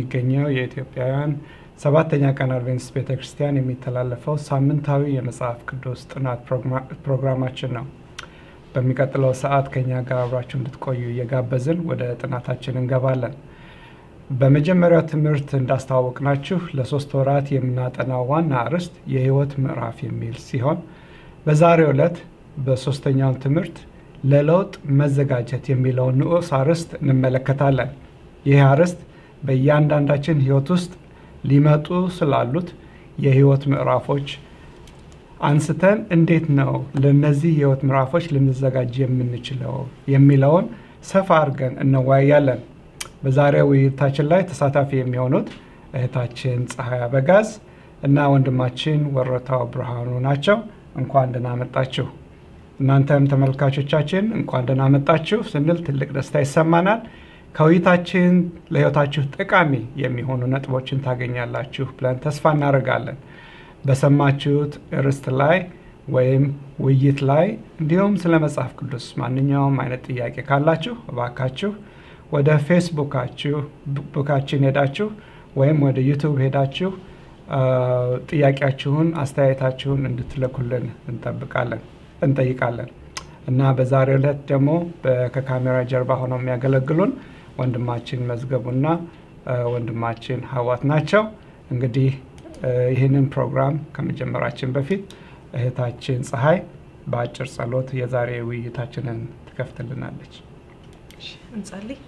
ከሚገኘው የኢትዮጵያውያን ሰባተኛ ቀን አድቬንቲስት ቤተ ክርስቲያን የሚተላለፈው ሳምንታዊ የመጽሐፍ ቅዱስ ጥናት ፕሮግራማችን ነው። በሚቀጥለው ሰዓት ከኛ ጋር አብራችሁ እንድትቆዩ እየጋበዝን ወደ ጥናታችን እንገባለን። በመጀመሪያው ትምህርት እንዳስተዋወቅናችሁ ለሶስት ወራት የምናጠናው ዋና አርዕስት የሕይወት ምዕራፍ የሚል ሲሆን በዛሬው ዕለት በሶስተኛው ትምህርት ለለውጥ መዘጋጀት የሚለውን ንዑስ አርዕስት እንመለከታለን። ይህ አርዕስት በእያንዳንዳችን ሕይወት ውስጥ ሊመጡ ስላሉት የሕይወት ምዕራፎች አንስተን እንዴት ነው ለእነዚህ የሕይወት ምዕራፎች ልንዘጋጅ የምንችለው የሚለውን ሰፋ አድርገን እንወያያለን። በዛሬው ውይይታችን ላይ ተሳታፊ የሚሆኑት እህታችን ፀሐይ አበጋዝ እና ወንድማችን ወረታው ብርሃኑ ናቸው። እንኳን ደህና መጣችሁ። እናንተም ተመልካቾቻችን እንኳን ደህና መጣችሁ ስንል ትልቅ ደስታ ይሰማናል። ከውይይታችን ለሕይወታችሁ ጠቃሚ የሚሆኑ ነጥቦችን ታገኛላችሁ ብለን ተስፋ እናደርጋለን። በሰማችሁት ርዕስት ላይ ወይም ውይይት ላይ እንዲሁም ስለ መጽሐፍ ቅዱስ ማንኛውም አይነት ጥያቄ ካላችሁ እባካችሁ ወደ ፌስቡካችሁ ቡካችን ሄዳችሁ ወይም ወደ ዩቱብ ሄዳችሁ ጥያቄያችሁን፣ አስተያየታችሁን እንድትልኩልን እንጠብቃለን እንጠይቃለን እና በዛሬው ዕለት ደግሞ ከካሜራ ጀርባ ሆነው የሚያገለግሉን ወንድማችን መዝገቡና ወንድማችን ሀዋት ናቸው። እንግዲህ ይህንን ፕሮግራም ከመጀመራችን በፊት እህታችን ፀሐይ በአጭር ጸሎት የዛሬ ውይይታችንን ትከፍትልናለች። እንጸልይ።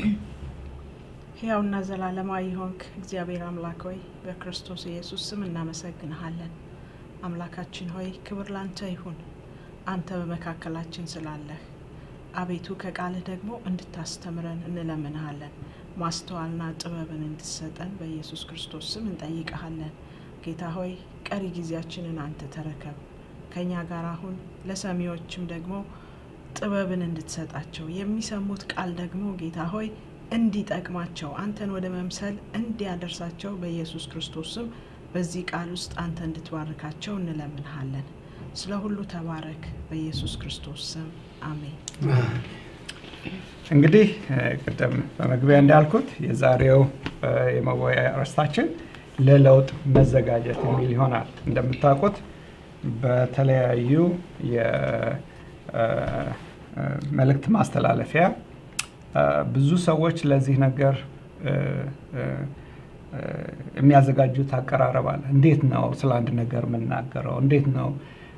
ሕያውና ዘላለማዊ የሆንክ እግዚአብሔር አምላክ ሆይ በክርስቶስ ኢየሱስ ስም እናመሰግንሃለን። አምላካችን ሆይ ክብር ላንተ ይሁን፣ አንተ በመካከላችን ስላለህ። አቤቱ ከቃልህ ደግሞ እንድታስተምረን እንለምንሃለን። ማስተዋልና ጥበብን እንድትሰጠን በኢየሱስ ክርስቶስ ስም እንጠይቀሃለን። ጌታ ሆይ ቀሪ ጊዜያችንን አንተ ተረከብ ከእኛ ጋር አሁን፣ ለሰሚዎችም ደግሞ ጥበብን እንድትሰጣቸው የሚሰሙት ቃል ደግሞ ጌታ ሆይ እንዲጠቅማቸው አንተን ወደ መምሰል እንዲያደርሳቸው በኢየሱስ ክርስቶስ ስም በዚህ ቃል ውስጥ አንተ እንድትባርካቸው እንለምንሃለን። ስለ ሁሉ ተባረክ፣ በኢየሱስ ክርስቶስ ስም አሜን። እንግዲህ ቅድም በመግቢያ እንዳልኩት የዛሬው የመወያያ ርዕሳችን ለለውጥ መዘጋጀት የሚል ይሆናል። እንደምታውቁት በተለያዩ የመልእክት ማስተላለፊያ ብዙ ሰዎች ለዚህ ነገር የሚያዘጋጁት አቀራረብ አለ። እንዴት ነው ስለ አንድ ነገር የምናገረው? እንዴት ነው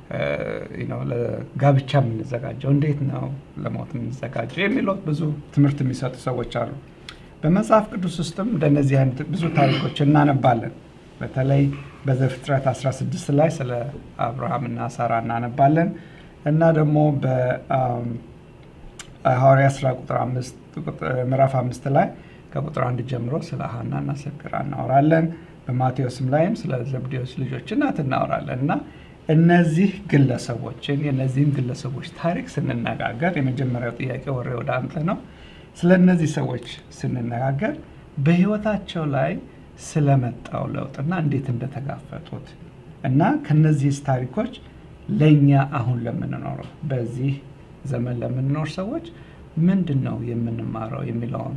ለጋብቻ የምንዘጋጀው? እንዴት ነው ለሞት የምንዘጋጀው? የሚሉት ብዙ ትምህርት የሚሰጡ ሰዎች አሉ። በመጽሐፍ ቅዱስ ውስጥም እንደነዚህ አይነት ብዙ ታሪኮች እናነባለን። በተለይ በዘፍጥረት 16 ላይ ስለ አብርሃምና ሳራ እናነባለን እና ደግሞ በሐዋርያ ስራ ቁጥር ምዕራፍ አምስት ላይ ከቁጥር አንድ ጀምሮ ስለ ሀና እና ሰክራ እናወራለን። በማቴዎስም ላይም ስለ ዘብዴዎስ ልጆች እናት እናወራለን እና እነዚህ ግለሰቦችን የእነዚህም ግለሰቦች ታሪክ ስንነጋገር የመጀመሪያው ጥያቄ ወሬ ወደ አንተ ነው። ስለ እነዚህ ሰዎች ስንነጋገር በህይወታቸው ላይ ስለመጣው ለውጥና እንዴት እንደተጋፈጡት እና ከነዚህ ታሪኮች ለእኛ አሁን ለምንኖረው በዚህ ዘመን ለምንኖር ሰዎች ምንድን ነው የምንማረው የሚለውን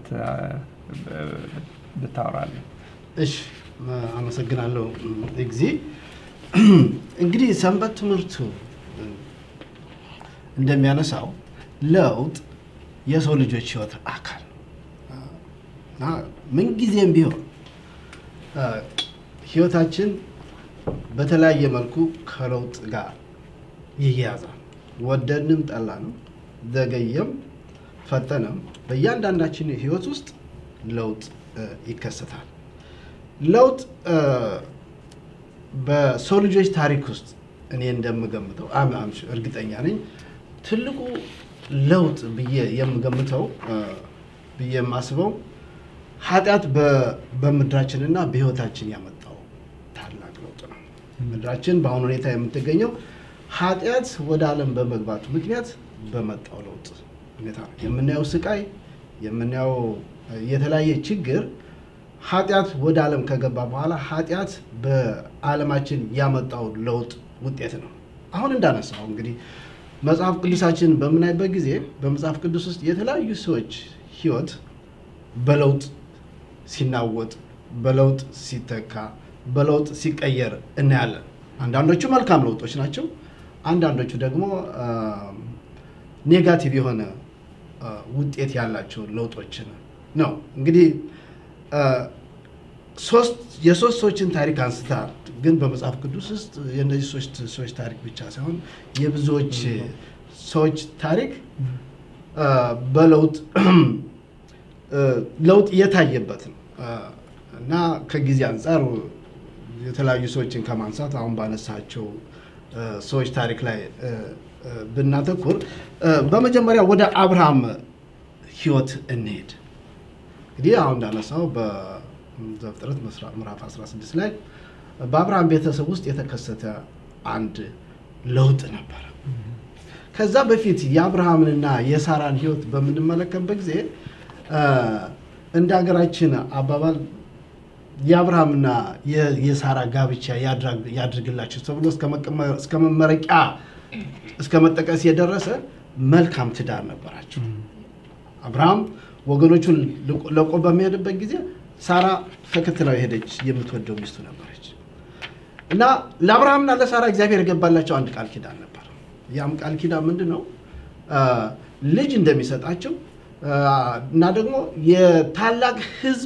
ብታወራለን። እሺ፣ አመሰግናለሁ ጊዜ እንግዲህ ሰንበት ትምህርቱ እንደሚያነሳው ለውጥ የሰው ልጆች ህይወት አካል እና ምንጊዜም ቢሆን ህይወታችን በተለያየ መልኩ ከለውጥ ጋር ይያያዛል። ወደድንም ጠላንም፣ ዘገየም ፈጠነም በእያንዳንዳችን ህይወት ውስጥ ለውጥ ይከሰታል። ለውጥ በሰው ልጆች ታሪክ ውስጥ እኔ እንደምገምተው እርግጠኛ ነኝ ትልቁ ለውጥ ብዬ የምገምተው ብዬ የማስበው ኃጢአት በምድራችንና በህይወታችን ያመጣው ታላቅ ለውጥ ነው። ምድራችን በአሁኑ ሁኔታ የምትገኘው ኃጢአት ወደ ዓለም በመግባቱ ምክንያት በመጣው ለውጥ ሁኔታ ነው። የምናየው ስቃይ፣ የምናየው የተለያየ ችግር ኃጢአት ወደ ዓለም ከገባ በኋላ ኃጢአት በዓለማችን ያመጣው ለውጥ ውጤት ነው። አሁን እንዳነሳው እንግዲህ መጽሐፍ ቅዱሳችን በምናይበት ጊዜ በመጽሐፍ ቅዱስ ውስጥ የተለያዩ ሰዎች ህይወት በለውጥ ሲናወጥ፣ በለውጥ ሲተካ፣ በለውጥ ሲቀየር እናያለን። አንዳንዶቹ መልካም ለውጦች ናቸው። አንዳንዶቹ ደግሞ ኔጋቲቭ የሆነ ውጤት ያላቸው ለውጦችን ነው። እንግዲህ ሶስት የሶስት ሰዎችን ታሪክ አንስታል። ግን በመጽሐፍ ቅዱስ ውስጥ የእነዚህ ሶስት ሰዎች ታሪክ ብቻ ሳይሆን የብዙዎች ሰዎች ታሪክ በለውጥ ለውጥ እየታየበት ነው እና ከጊዜ አንጻር የተለያዩ ሰዎችን ከማንሳት አሁን ባነሳቸው ሰዎች ታሪክ ላይ ብናተኩር በመጀመሪያ ወደ አብርሃም ሕይወት እንሄድ። እንግዲህ አሁን እንዳነሳው በዘፍጥረት ምዕራፍ 16 ላይ በአብርሃም ቤተሰብ ውስጥ የተከሰተ አንድ ለውጥ ነበረ። ከዛ በፊት የአብርሃምንና የሳራን ሕይወት በምንመለከትበት ጊዜ እንደ ሀገራችን አባባል የአብርሃምና የሳራ ጋብቻ ያድርግላቸው ተብሎ እስከ መመረቂያ እስከ መጠቀስ የደረሰ መልካም ትዳር ነበራቸው። አብርሃም ወገኖቹን ለቆ በሚሄድበት ጊዜ ሳራ ተከትለው የሄደች የምትወደው ሚስቱ ነበረች እና ለአብርሃምና ለሳራ እግዚአብሔር የገባላቸው አንድ ቃል ኪዳን ነበር። ያም ቃል ኪዳን ምንድን ነው? ልጅ እንደሚሰጣቸው እና ደግሞ የታላቅ ሕዝብ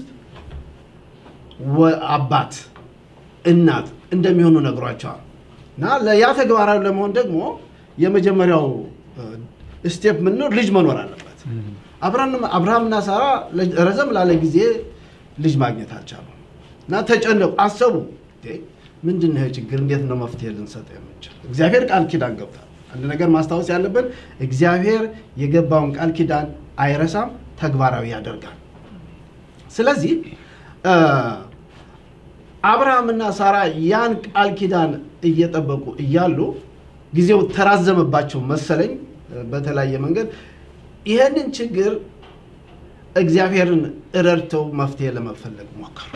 አባት እናት እንደሚሆኑ ነግሯቸዋል። እና ያ ተግባራዊ ለመሆን ደግሞ የመጀመሪያው ስቴፕ ምን ነው? ልጅ መኖር አለበት። አብርሃምና ሳራ ረዘም ላለ ጊዜ ልጅ ማግኘት አልቻሉ እና ተጨነቁ፣ አሰቡ። ምንድን ነው ችግር? እንዴት ነው መፍትሄ ልንሰጥ የምንችል? እግዚአብሔር ቃል ኪዳን ገብቷል። አንድ ነገር ማስታወስ ያለብን እግዚአብሔር የገባውን ቃል ኪዳን አይረሳም፣ ተግባራዊ ያደርጋል። ስለዚህ አብርሃምና ሳራ ያን ቃል ኪዳን እየጠበቁ እያሉ ጊዜው ተራዘመባቸው መሰለኝ በተለያየ መንገድ ይህንን ችግር እግዚአብሔርን ረድተው መፍትሄ ለመፈለግ ሞከሩ።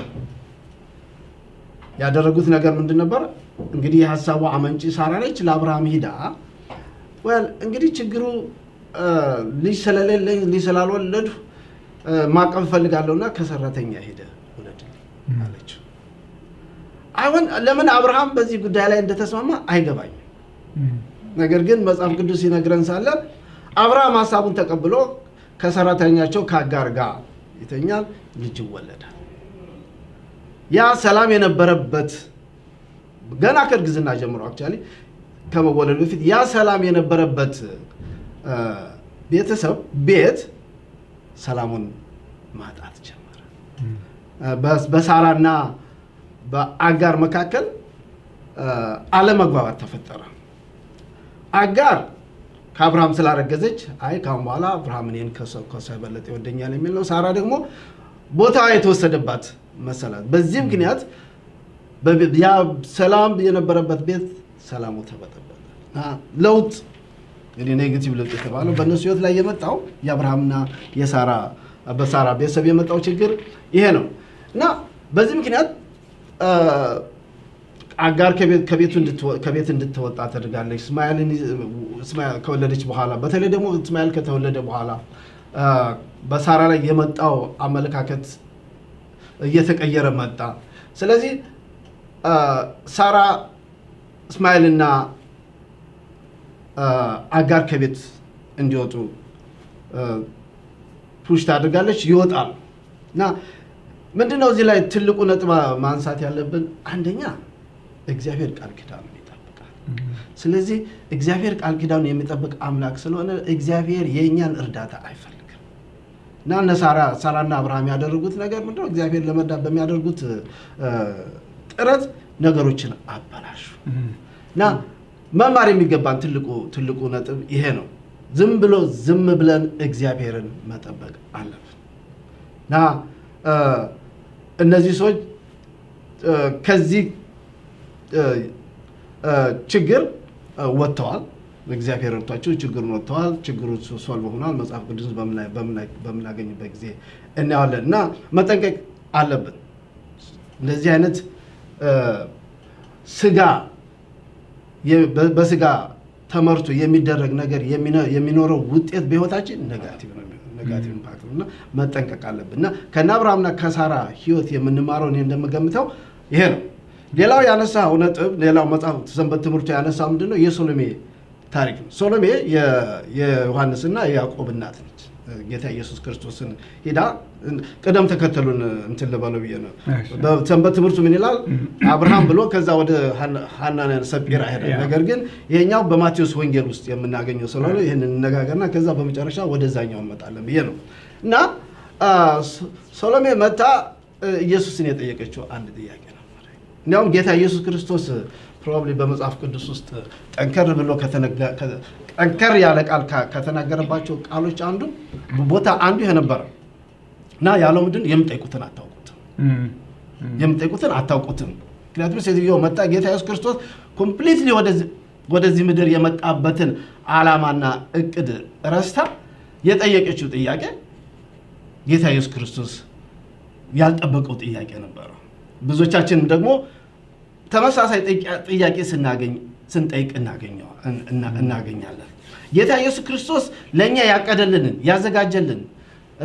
ያደረጉት ነገር ምንድን ነበር? እንግዲህ የሀሳቡ አመንጪ ሳራ ነች። ለአብርሃም ሂዳ ወል እንግዲህ ችግሩ ልጅ ስለሌለኝ ልጅ ስላልወለዱ ማቀፍ እፈልጋለሁና ከሰራተኛ ሄደ ውለድልኝ አለችው። አሁን ለምን አብርሃም በዚህ ጉዳይ ላይ እንደተስማማ አይገባኝም። ነገር ግን መጽሐፍ ቅዱስ ሲነግረን ሳለ አብርሃም ሀሳቡን ተቀብሎ ከሰራተኛቸው ከአጋር ጋር ይተኛል፣ ልጅ ይወለዳል። ያ ሰላም የነበረበት ገና ከእርግዝና ጀምሮ አክቹዋሊ ከመወለዱ በፊት ያ ሰላም የነበረበት ቤተሰብ ቤት ሰላሙን ማጣት ጀመረ። በሳራና በአጋር መካከል አለመግባባት ተፈጠረ። አጋር ከአብርሃም ስላረገዘች አይ ካሁን በኋላ አብርሃም እኔን ከሰው የበለጠ ይወደኛል የሚል ነው። ሳራ ደግሞ ቦታ የተወሰደባት መሰላት። በዚህ ምክንያት ያ ሰላም የነበረበት ቤት ሰላሙ ተበጠበጠ። ለውጥ እንግዲህ ኔጌቲቭ ለውጥ የተባለው በእነሱ ህይወት ላይ የመጣው የአብርሃምና የሳራ በሳራ ቤተሰብ የመጣው ችግር ይሄ ነው እና በዚህ ምክንያት አጋር ከቤት እንድትወጣ ተደርጋለች። እስማኤልን ከወለደች በኋላ በተለይ ደግሞ እስማኤል ከተወለደ በኋላ በሳራ ላይ የመጣው አመለካከት እየተቀየረ መጣ። ስለዚህ ሳራ እስማኤልና አጋር ከቤት እንዲወጡ ፑሽ ታደርጋለች። ይወጣሉ እና ምንድነው እዚህ ላይ ትልቁ ነጥብ ማንሳት ያለብን አንደኛ እግዚአብሔር ቃል ኪዳኑን ይጠብቃል። ስለዚህ እግዚአብሔር ቃል ኪዳኑን የሚጠብቅ አምላክ ስለሆነ እግዚአብሔር የእኛን እርዳታ አይፈልግም እና እነ ሳራ ሳራና አብርሃም ያደረጉት ነገር ምንድነው? እግዚአብሔር ለመርዳት በሚያደርጉት ጥረት ነገሮችን አበላሹ እና መማር የሚገባን ትልቁ ትልቁ ነጥብ ይሄ ነው። ዝም ብሎ ዝም ብለን እግዚአብሔርን መጠበቅ አለብን እና እነዚህ ሰዎች ከዚህ ችግር ወጥተዋል። እግዚአብሔር ረድቷቸው ችግሩን ወጥተዋል። ችግሩ ሶልቭ ሆኗል። መጽሐፍ ቅዱስ በምናገኝበት ጊዜ እናየዋለን እና መጠንቀቅ አለብን። እንደዚህ አይነት ስጋ በስጋ ተመርቶ የሚደረግ ነገር የሚነ- የሚኖረው ውጤት በህይወታችን ኔጋቲቭ ነው ኔጋቲቭ ኢምፓክት ነው እና መጠንቀቅ አለብን እና ከነ አብርሃምና ከሳራ ህይወት የምንማረው እኔ እንደምገምተው ይሄ ነው። ሌላው ያነሳው ነጥብ ሌላው መጽሐፍ ሰንበት ትምህርቱ ያነሳው ምንድን ነው የሶሎሜ ታሪክ ነው። ሶሎሜ የ- የዮሐንስና የያዕቆብ እናት ነች። ጌታ ኢየሱስ ክርስቶስን ሄዳ ቅደም ተከተሉን እንትን ልበለው ብዬ ነው። እሺ። በሰንበት ትምህርቱ ምን ይላል? አብርሃም ብሎ ከዛ ወደ ሐና- ሐናና ሰጲራ ሄደ። ያ። ነገር ግን ይሄኛው በማቴዎስ ወንጌል ውስጥ የምናገኘው ስለሆነ ይህን እንነጋገርና ከዛ በመጨረሻ ወደዛኛው እንመጣለን ብዬ ነው እና አ፣ ሶ- ሶሎሜ መታ እ፣ ኢየሱስን የጠየቀችው አንድ ጥያቄ ነበር። እንዲያውም ጌታ ኢየሱስ ክርስቶስ ፕሮባብሊ በመጽሐፍ ቅዱስ ውስጥ ጠንከር ብሎ ከተነጋ- ከ- ጠንከር ያለ ቃል ካ- ከተናገረባቸው ቃሎች አንዱ ቦታ አንዱ ይሄ ነበረ እና ያለው ምንድን የምጠይቁትን አታውቁትም እም፣ እም፣ የምጠይቁትን አታውቁትም። ምክንያቱም ሴትዮ መጣ ጌታ ኢየሱስ ክርስቶስ ኮምፕሊትሊ ወደዚህ ምድር የመጣበትን ዓላማና እቅድ ረስታ የጠየቀችው ጥያቄ ጌታ ኢየሱስ ክርስቶስ ያልጠበቀው ጥያቄ ነበረ። ብዙዎቻችንም ደግሞ ተመሳሳይ ጥያቄ- ጥያቄ ስናገኝ ስንጠይቅ እናገኘዋ- እና- እናገኛለን። ጌታ ኢየሱስ ክርስቶስ ለእኛ ያቀደልንን ያዘጋጀልን እ፣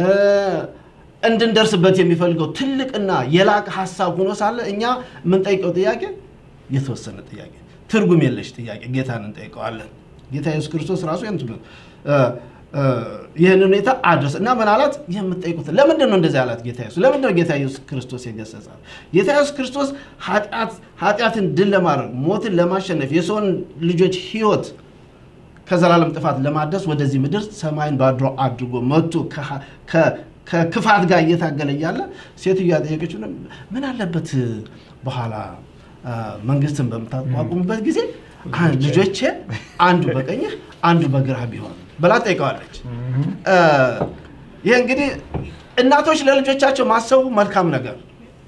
እንድንደርስበት የሚፈልገው ትልቅና የላቀ ሀሳብ ሆኖ ሳለ እኛ የምንጠይቀው ጥያቄ የተወሰነ ጥያቄ፣ ትርጉም የለሽ ጥያቄ ጌታን እንጠይቀዋለን። ጌታ ኢየሱስ ክርስቶስ ራሱ ይህን ትምህርት እ፣ እ፣ ይህን ሁኔታ አድረስ እና ምን አላት? የምትጠይቁትን ለምንድን ነው እንደዚህ አላት ጌታ ኢየሱስ? ለምንድን ነው ጌታ ኢየሱስ ክርስቶስ የገሰጻት? ጌታ ኢየሱስ ክርስቶስ ኃጢአት- ኃጢአትን ድል ለማድረግ ሞትን ለማሸነፍ የሰውን ልጆች ህይወት ከዘላለም ጥፋት ለማድረስ ወደዚህ ምድር ሰማይን ባድሮ አድርጎ መጥቶ ከ- ከ- ከክፋት ጋር እየታገለ እያለ ሴትዮ ያጠየቀችው ምን አለበት በኋላ አ፣ መንግስትን በምታቋቁምበት ጊዜ አ- ልጆቼ አንዱ በቀኝህ አንዱ በግራህ ቢሆን ብላ ጠይቀዋለች። አ፣ ይህ እንግዲህ እናቶች ለልጆቻቸው ማሰቡ መልካም ነገር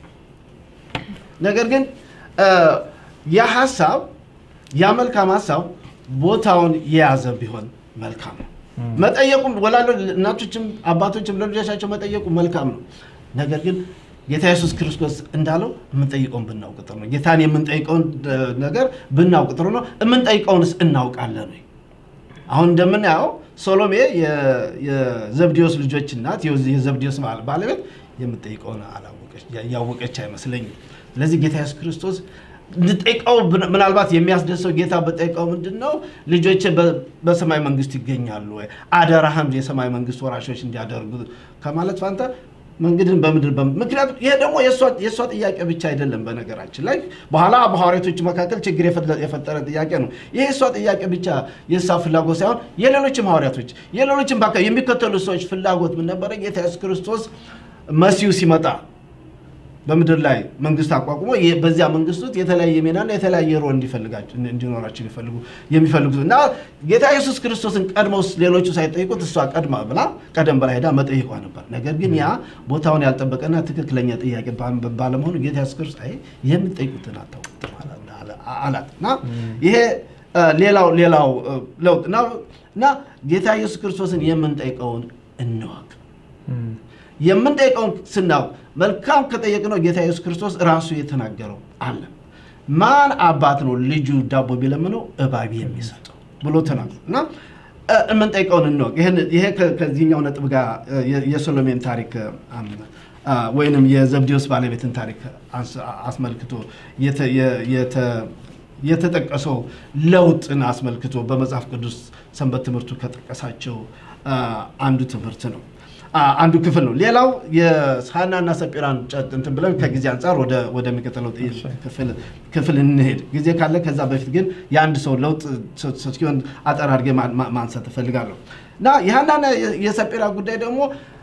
ነገር ግን አ፣ ያ ሀሳብ ያ መልካም ሀሳብ ቦታውን የያዘ ቢሆን መልካም ነው። መጠየቁም ወላጆ እናቶችም አባቶችም ለልጆቻቸው መጠየቁ መልካም ነው። ነገር ግን ጌታ ኢየሱስ ክርስቶስ እንዳለው የምንጠይቀውን ብናውቅ ጥሩ ነው። ጌታን የምንጠይቀውን እ፣ ነገር ብናውቅ ጥሩ ነው። የምንጠይቀውንስ እናውቃለን ወይ? አሁን እንደምናየው ሶሎሜ የ- የዘብዴዎስ ልጆች እናት የዚ- የዘብዴዎስ ባል- ባለቤት የምጠይቀውን አላወቀች ያወቀች አይመስለኝም። ስለዚህ ጌታ ኢየሱስ ክርስቶስ እንጠይቀው ብን- ምናልባት የሚያስደሰው ጌታ በጠይቀው ምንድን ነው ልጆች በሰማይ መንግስት ይገኛሉ ወይ አደራህም የሰማይ መንግስት ወራሾች እንዲያደርጉ ከማለት ፋንታ መንገድን በምድር በም- ምክንያቱም ይሄ ደግሞ የእሷ- የእሷ ጥያቄ ብቻ አይደለም። በነገራችን ላይ በኋላ በሐዋርያቶች መካከል ችግር የፈለ- የፈጠረ ጥያቄ ነው። ይሄ የእሷ ጥያቄ ብቻ የእሷ ፍላጎት ሳይሆን የሌሎችም ሐዋርያቶች የሌሎችም በአካባቢ የሚከተሉ ሰዎች ፍላጎት ምን ነበረ? ጌታ ኢየሱስ ክርስቶስ መሲሁ ሲመጣ በምድር ላይ መንግስት አቋቁሞ የ- በዚያ መንግስት ውስጥ የተለያየ ሚናና የተለያየ ሮል እንዲፈልጋቸው እንዲኖራቸው የሚፈልጉ የሚፈልጉት እና ጌታ ኢየሱስ ክርስቶስን ቀድመው ሌሎቹ ሳይጠይቁት እሷ ቀድማ ብላ ቀደም ብላ ሄዳ መጠይቋ ነበር። ነገር ግን ያ ቦታውን ያልጠበቀና ትክክለኛ ጥያቄ ባ- ባለመሆኑ ጌታ ኢየሱስ ክርስቶስ አይ የምትጠይቁትን አታውቁትም አላ- አላ- አላት እና ይሄ እ፣ ሌላው ሌላው እ፣ ለውጥ እና እና ጌታ ኢየሱስ ክርስቶስን የምንጠይቀውን እንወቅ። እም፣ የምንጠይቀውን ስናውቅ መልካም ከጠየቅነው ጌታ ኢየሱስ ክርስቶስ ራሱ የተናገረው አለ። ማን አባት ነው ልጁ ዳቦ ቢለምነው እባብ የሚሰጠው ብሎ ተናግሮ እና እ፣ የምንጠይቀውን እንወቅ። ይህን- ይሄ ከ- ከዚህኛው ነጥብ ጋር እ፣ የ- የሶሎሜን ታሪክ አም፣ አ፣ ወይንም የዘብዴዎስ ባለቤትን ታሪክ አንስ- አስመልክቶ የተ- የ- የተ- የተጠቀሰው ለውጥን አስመልክቶ በመጽሐፍ ቅዱስ ሰንበት ትምህርቱ ከጠቀሳቸው አ፣ አንዱ ትምህርት ነው። አ፣ አንዱ ክፍል ነው። ሌላው የሐናና ሰጲራን ጨ- እንትን ብለን ከጊዜ አንጻር ወደ ወደሚቀጥለው ጥይ- ክፍል ክፍል እንሄድ ጊዜ ካለ። ከዛ በፊት ግን የአንድ ሰው ለውጥ ስ- ስ- ሲሆን አጠር አድርጌ ማ- ማ- ማንሳት እፈልጋለሁ እና የሐናና የ- የሰጲራ ጉዳይ ደግሞ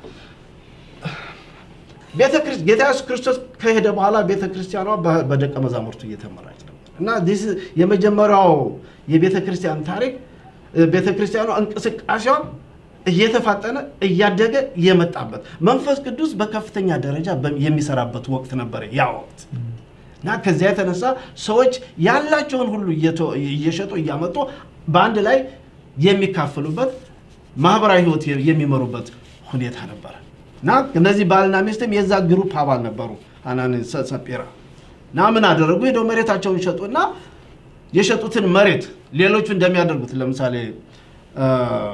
ቤተ ክርስ- ጌታ ኢየሱስ ክርስቶስ ከሄደ በኋላ ቤተ ክርስቲያኗ በ- በደቀ መዛሙርቱ እየተመራች ነበር እና this is የመጀመሪያው የቤተ ክርስቲያን ታሪክ እ፣ ቤተ ክርስቲያኗ እንቅስቃሴዋ እየተፋጠነ እያደገ የመጣበት መንፈስ ቅዱስ በከፍተኛ ደረጃ በ- የሚሰራበት ወቅት ነበር ያ ወቅት እና ከዚያ የተነሳ ሰዎች ያላቸውን ሁሉ እየተ- እየሸጡ እያመጡ በአንድ ላይ የሚካፈሉበት ማህበራዊ ህይወት የ- የሚመሩበት ሁኔታ ነበረ እና እነዚህ ባልና ሚስትም የዛ ግሩፕ አባል ነበሩ። ሐናን ሰ- ሰጲራ እና ምን አደረጉ? ሄደው መሬታቸውን ሸጡና የሸጡትን መሬት ሌሎቹ እንደሚያደርጉት ለምሳሌ እ፣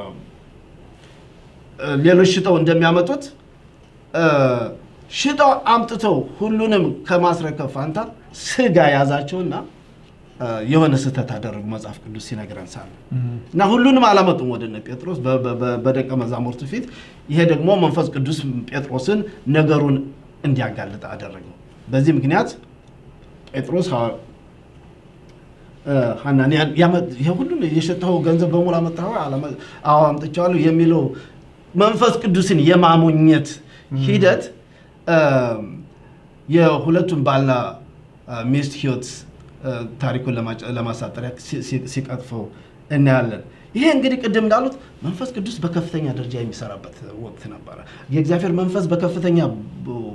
እ፣ ሌሎች ሽጠው እንደሚያመጡት እ፣ ሽጠው አምጥተው ሁሉንም ከማስረከብ ፋንታ ስጋ ያዛቸውና እ፣ የሆነ ስህተት አደረጉ መጽሐፍ ቅዱስ ሲነግረን ሳለ እና ሁሉንም አላመጡም ወደ እነ ጴጥሮስ በ- በ- በ- በደቀ መዛሙርቱ ፊት። ይሄ ደግሞ መንፈስ ቅዱስ ጴጥሮስን ነገሩን እንዲያጋልጥ አደረገው። በዚህ ምክንያት ጴጥሮስ ሐዋ- እ፣ ሐናንያን ያመ- ይሄ ሁሉን የሸጠኸው ገንዘብ በሙሉ አመጣኸው? አላመ- አዎ አምጥቼዋለሁ የሚለው መንፈስ ቅዱስን የማሞኘት ሂደት እ፣ የሁለቱም ባልና እ፣ ሚስት ህይወት እ፣ ታሪኩን ለማጨ- ለማሳጠሪያ ሲ- ሲ- ሲቀጥፈው እናያለን። ይሄ እንግዲህ ቅድም እንዳሉት መንፈስ ቅዱስ በከፍተኛ ደረጃ የሚሰራበት ወቅት ነበረ። የእግዚአብሔር መንፈስ በከፍተኛ ቡ-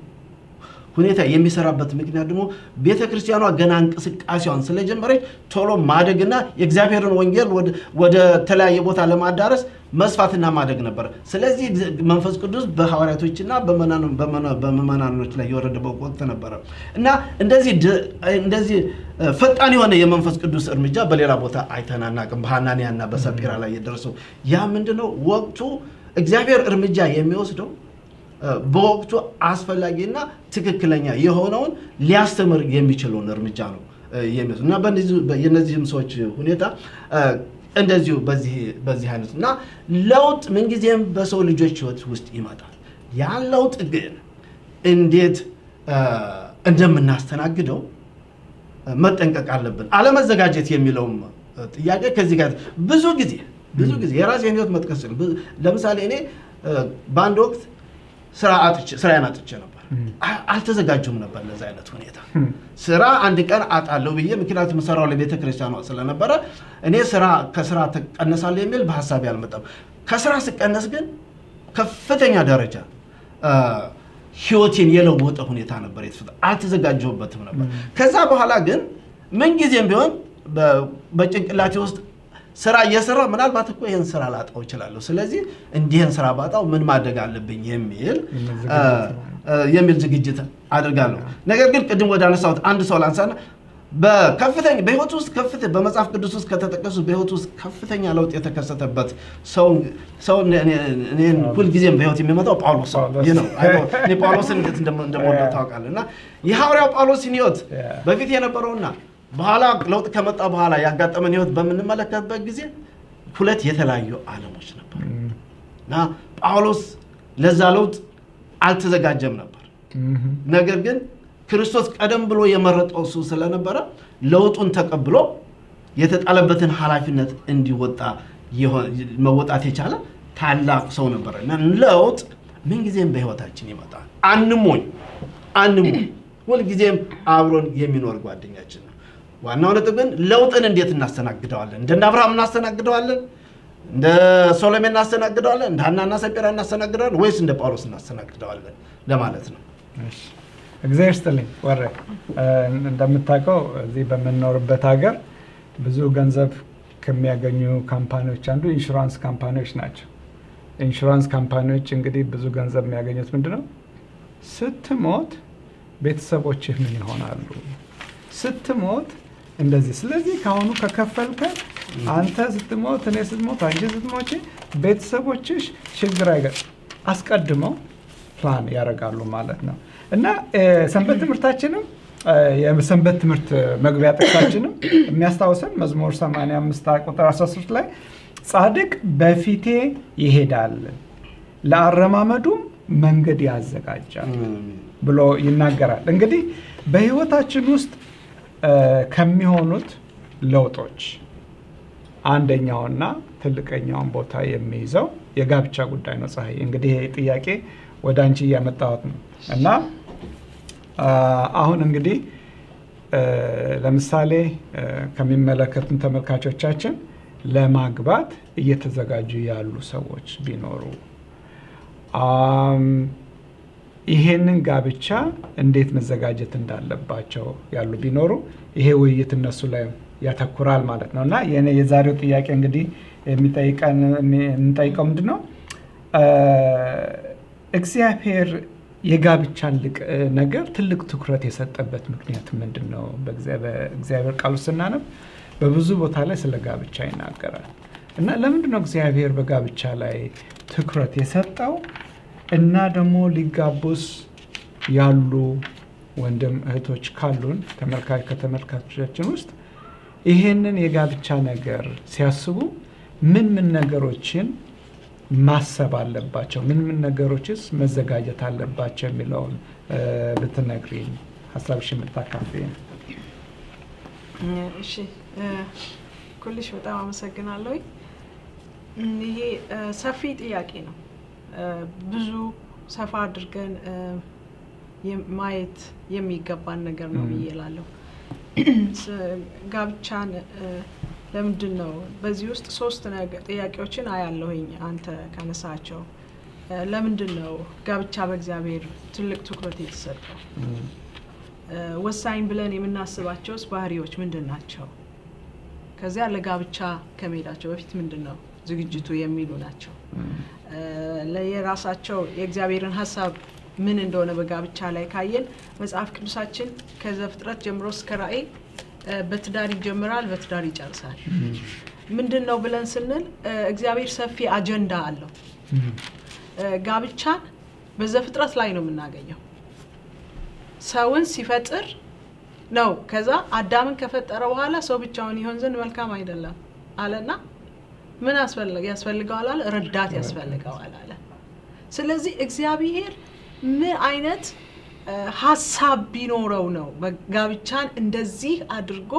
ሁኔታ የሚሰራበት ምክንያት ደግሞ ቤተ ክርስቲያኗ ገና እንቅስቃሴዋን ስለጀመረች ቶሎ ማደግና የእግዚአብሔርን ወንጌል ወደ- ወደ ተለያየ ቦታ ለማዳረስ መስፋትና ማደግ ነበረ። ስለዚህ እግዚ- መንፈስ ቅዱስ በሐዋርያቶችና በመናን- በመና- በምዕመናኖች ላይ የወረደበት ወቅት ነበረ እና እንደዚህ ድ- እንደዚህ እ፣ ፈጣን የሆነ የመንፈስ ቅዱስ እርምጃ በሌላ ቦታ አይተን አናውቅም። በሐናንያና በሰጲራ ላይ የደረሰው ያ ምንድነው? ወቅቱ እግዚአብሔር እርምጃ የሚወስደው እ፣ በወቅቱ አስፈላጊና ትክክለኛ የሆነውን ሊያስተምር የሚችለውን እርምጃ ነው እ፣ የሚወስድ እና በእነዚህ- በ- የእነዚህም ሰዎች ሁኔታ እ፣ እንደዚሁ በዚህ በዚህ አይነት እና ለውጥ ምንጊዜም በሰው ልጆች ሕይወት ውስጥ ይመጣል። ያን ለውጥ ግን እንዴት እ፣ እንደምናስተናግደው እ፣ መጠንቀቅ አለብን። አለመዘጋጀት የሚለውም እ፣ ጥያቄ ከዚህ ጋር ብዙ ጊዜ ብዙ ጊዜ የራሴን ሕይወት መጥቀስ ይችላል። ብዙ- ለምሳሌ እኔ እ፣ በአንድ ወቅት ስራ አጥቼ ስራዬን አጥቼ ነበር። አ- አልተዘጋጀሁም ነበር ለዛ አይነት ሁኔታ ስራ አንድ ቀን አጣለሁ ብዬ ምክንያቱም የምሰራው ለቤተ ክርስቲያኗ ስለነበረ እኔ ስራ ከስራ ትቀነሳለህ የሚል በሀሳቤ አልመጣም። ከስራ ስቀነስ ግን ከፍተኛ ደረጃ አ፣ ህይወቴን የለወጠ ሁኔታ ነበር የተፈጠ አልተዘጋጀሁበትም ነበር። ከዛ በኋላ ግን ምንጊዜም ቢሆን በ- በጭንቅላቴ ውስጥ ስራ እየሰራ ምናልባት እኮ ይህን ስራ ላጣው እችላለሁ። ስለዚህ እንዲህን ስራ ባጣው ምን ማድረግ አለብኝ የሚል የሚል አ፣ ዝግጅት ነው። አ፣ የሚል ዝግጅት አድርጋለሁ። ነገር ግን ቅድም ወደ አነሳሁት አንድ ሰው ላንሳና በከፍተኛ በህይወት ውስጥ ከፍተ በመጽሐፍ ቅዱስ ውስጥ ከተጠቀሱ በህይወት ውስጥ ከፍተኛ ለውጥ የተከሰተበት ሰው ሰው እኔ- እኔ- እኔን ሁልጊዜም በህይወት የሚመጣው ጳውሎስ ነው። ጳውሎስ። ይህ ነው። አይ ነው። እኔ ጳውሎስን እንዴት እንደም- እንደምወደው ታውቃለህ። እና የሐዋርያው ጳውሎስን ህይወት Yeah. በፊት የነበረውና በኋላ ለውጥ ከመጣ በኋላ ያጋጠመን ህይወት በምንመለከትበት ጊዜ ሁለት የተለያዩ ዓለሞች ነበር እና ጳውሎስ ለዛ ለውጥ አልተዘጋጀም ነበር። ነገር ግን ክርስቶስ ቀደም ብሎ የመረጠው እሱ ስለነበረ ለውጡን ተቀብሎ የተጣለበትን ኃላፊነት እንዲወጣ የሆ- መወጣት የቻለ ታላቅ ሰው ነበረ እና ለውጥ ምንጊዜም በህይወታችን ይመጣል። አንሞኝ አንሞኝ፣ ሁልጊዜም አብሮን የሚኖር ጓደኛችን ነው። ዋናው ነጥብ ግን ለውጥን እንዴት እናስተናግደዋለን? እንደ አብርሃም እናስተናግደዋለን? እንደ ሶሎሜ እናስተናግደዋለን? እንደ ሀናና ሰጴራ እናስተናግደዋለን? ወይስ እንደ ጳውሎስ እናስተናግደዋለን ለማለት ነው። እሺ። እግዚአብሔር ይስጥልኝ ወረ እ፣ እንደምታውቀው እዚህ በምንኖርበት ሀገር ብዙ ገንዘብ ከሚያገኙ ካምፓኒዎች አንዱ ኢንሹራንስ ካምፓኒዎች ናቸው። ኢንሹራንስ ካምፓኒዎች እንግዲህ ብዙ ገንዘብ የሚያገኙት ምንድን ነው? ስትሞት ቤተሰቦችህ ምን ይሆናሉ? ስትሞት እንደዚህ። ስለዚህ ከአሁኑ ከከፈልከ አንተ ስትሞት፣ እኔ ስትሞት፣ አንቺ ስትሞች ቤተሰቦችሽ ችግር አይገ አስቀድመው ፕላን ያደርጋሉ ማለት ነው። እና እ፣ ሰንበት ትምህርታችንም እ፣ የሰንበት ትምህርት መግቢያ ጥቅሳችንም የሚያስታውሰን መዝሙር 85 ቁጥር 13 ላይ ጻድቅ በፊቴ ይሄዳል ለአረማመዱም መንገድ ያዘጋጃል ብሎ ይናገራል። እንግዲህ በህይወታችን ውስጥ እ፣ ከሚሆኑት ለውጦች አንደኛውና ትልቀኛውን ቦታ የሚይዘው የጋብቻ ጉዳይ ነው። ፀሐይ እንግዲህ ይሄ ጥያቄ ወደ አንቺ እያመጣሁት ነው እና አ፣ አሁን እንግዲህ እ፣ ለምሳሌ እ፣ ከሚመለከቱን ተመልካቾቻችን ለማግባት እየተዘጋጁ ያሉ ሰዎች ቢኖሩ አም፣ ይሄንን ጋብቻ እንዴት መዘጋጀት እንዳለባቸው ያሉ ቢኖሩ ይሄ ውይይት እነሱ ላይ ያተኩራል ማለት ነው እና የኔ የዛሬው ጥያቄ እንግዲህ የሚጠይቀን የምንጠይቀው ምንድን ነው እ፣ እግዚአብሔር የጋብቻን ልቅ ነገር ትልቅ ትኩረት የሰጠበት ምክንያት ምንድን ነው? በእግዚአብሔር ቃሉ ስናነብ በብዙ ቦታ ላይ ስለ ጋብቻ ይናገራል እና ለምንድን ነው እግዚአብሔር በጋብቻ ላይ ትኩረት የሰጠው? እና ደግሞ ሊጋቡስ ያሉ ወንድም እህቶች ካሉን ተመልካች ከተመልካቾቻችን ውስጥ ይሄንን የጋብቻ ነገር ሲያስቡ ምን ምን ነገሮችን ማሰብ አለባቸው? ምን ምን ነገሮችስ መዘጋጀት አለባቸው የሚለውን ብትነግሪኝ ሀሳብሽ የምታካፍይ ነው። እሺ ኩልሽ በጣም አመሰግናለሁ። ይሄ ሰፊ ጥያቄ ነው። ብዙ ሰፋ አድርገን ማየት የሚገባን ነገር ነው ብዬ እላለሁ። ጋብቻን ለምንድን ነው በዚህ ውስጥ ሶስት ጥያቄዎችን አያለሁኝ አንተ ካነሳቸው። ለምንድን ነው ጋብቻ በእግዚአብሔር ትልቅ ትኩረት የተሰጠው? ወሳኝ ብለን የምናስባቸውስ ባህሪዎች ምንድን ናቸው? ከዚያ ለጋብቻ ከመሄዳቸው በፊት ምንድን ነው ዝግጅቱ የሚሉ ናቸው። ለየራሳቸው የእግዚአብሔርን ሀሳብ ምን እንደሆነ በጋብቻ ላይ ካየን መጽሐፍ ቅዱሳችን ከዘፍጥረት ጀምሮ እስከ ራእይ በትዳር ይጀምራል፣ በትዳር ይጨርሳል። ምንድን ነው ብለን ስንል እግዚአብሔር ሰፊ አጀንዳ አለው። ጋብቻን በዘፍጥረት ላይ ነው የምናገኘው። ሰውን ሲፈጥር ነው። ከዛ አዳምን ከፈጠረ በኋላ ሰው ብቻውን ይሆን ዘንድ መልካም አይደለም አለና ምን ያስፈልገዋል አለ? ረዳት ያስፈልገዋል አለ። ስለዚህ እግዚአብሔር ምን አይነት ሀሳብ ቢኖረው ነው ጋብቻን እንደዚህ አድርጎ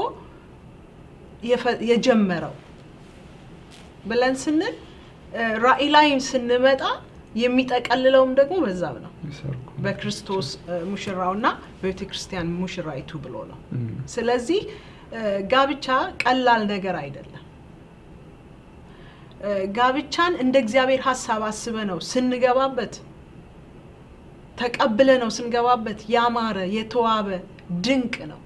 የጀመረው ብለን ስንል ራእይ ላይም ስንመጣ የሚጠቀልለውም ደግሞ በዛም ነው በክርስቶስ ሙሽራውና በቤተ ክርስቲያን ሙሽራይቱ ብሎ ነው። ስለዚህ ጋብቻ ቀላል ነገር አይደለም። ጋብቻን እንደ እግዚአብሔር ሀሳብ አስበ ነው ስንገባበት ተቀብለ ነው ስንገባበት ያማረ የተዋበ ድንቅ ነው።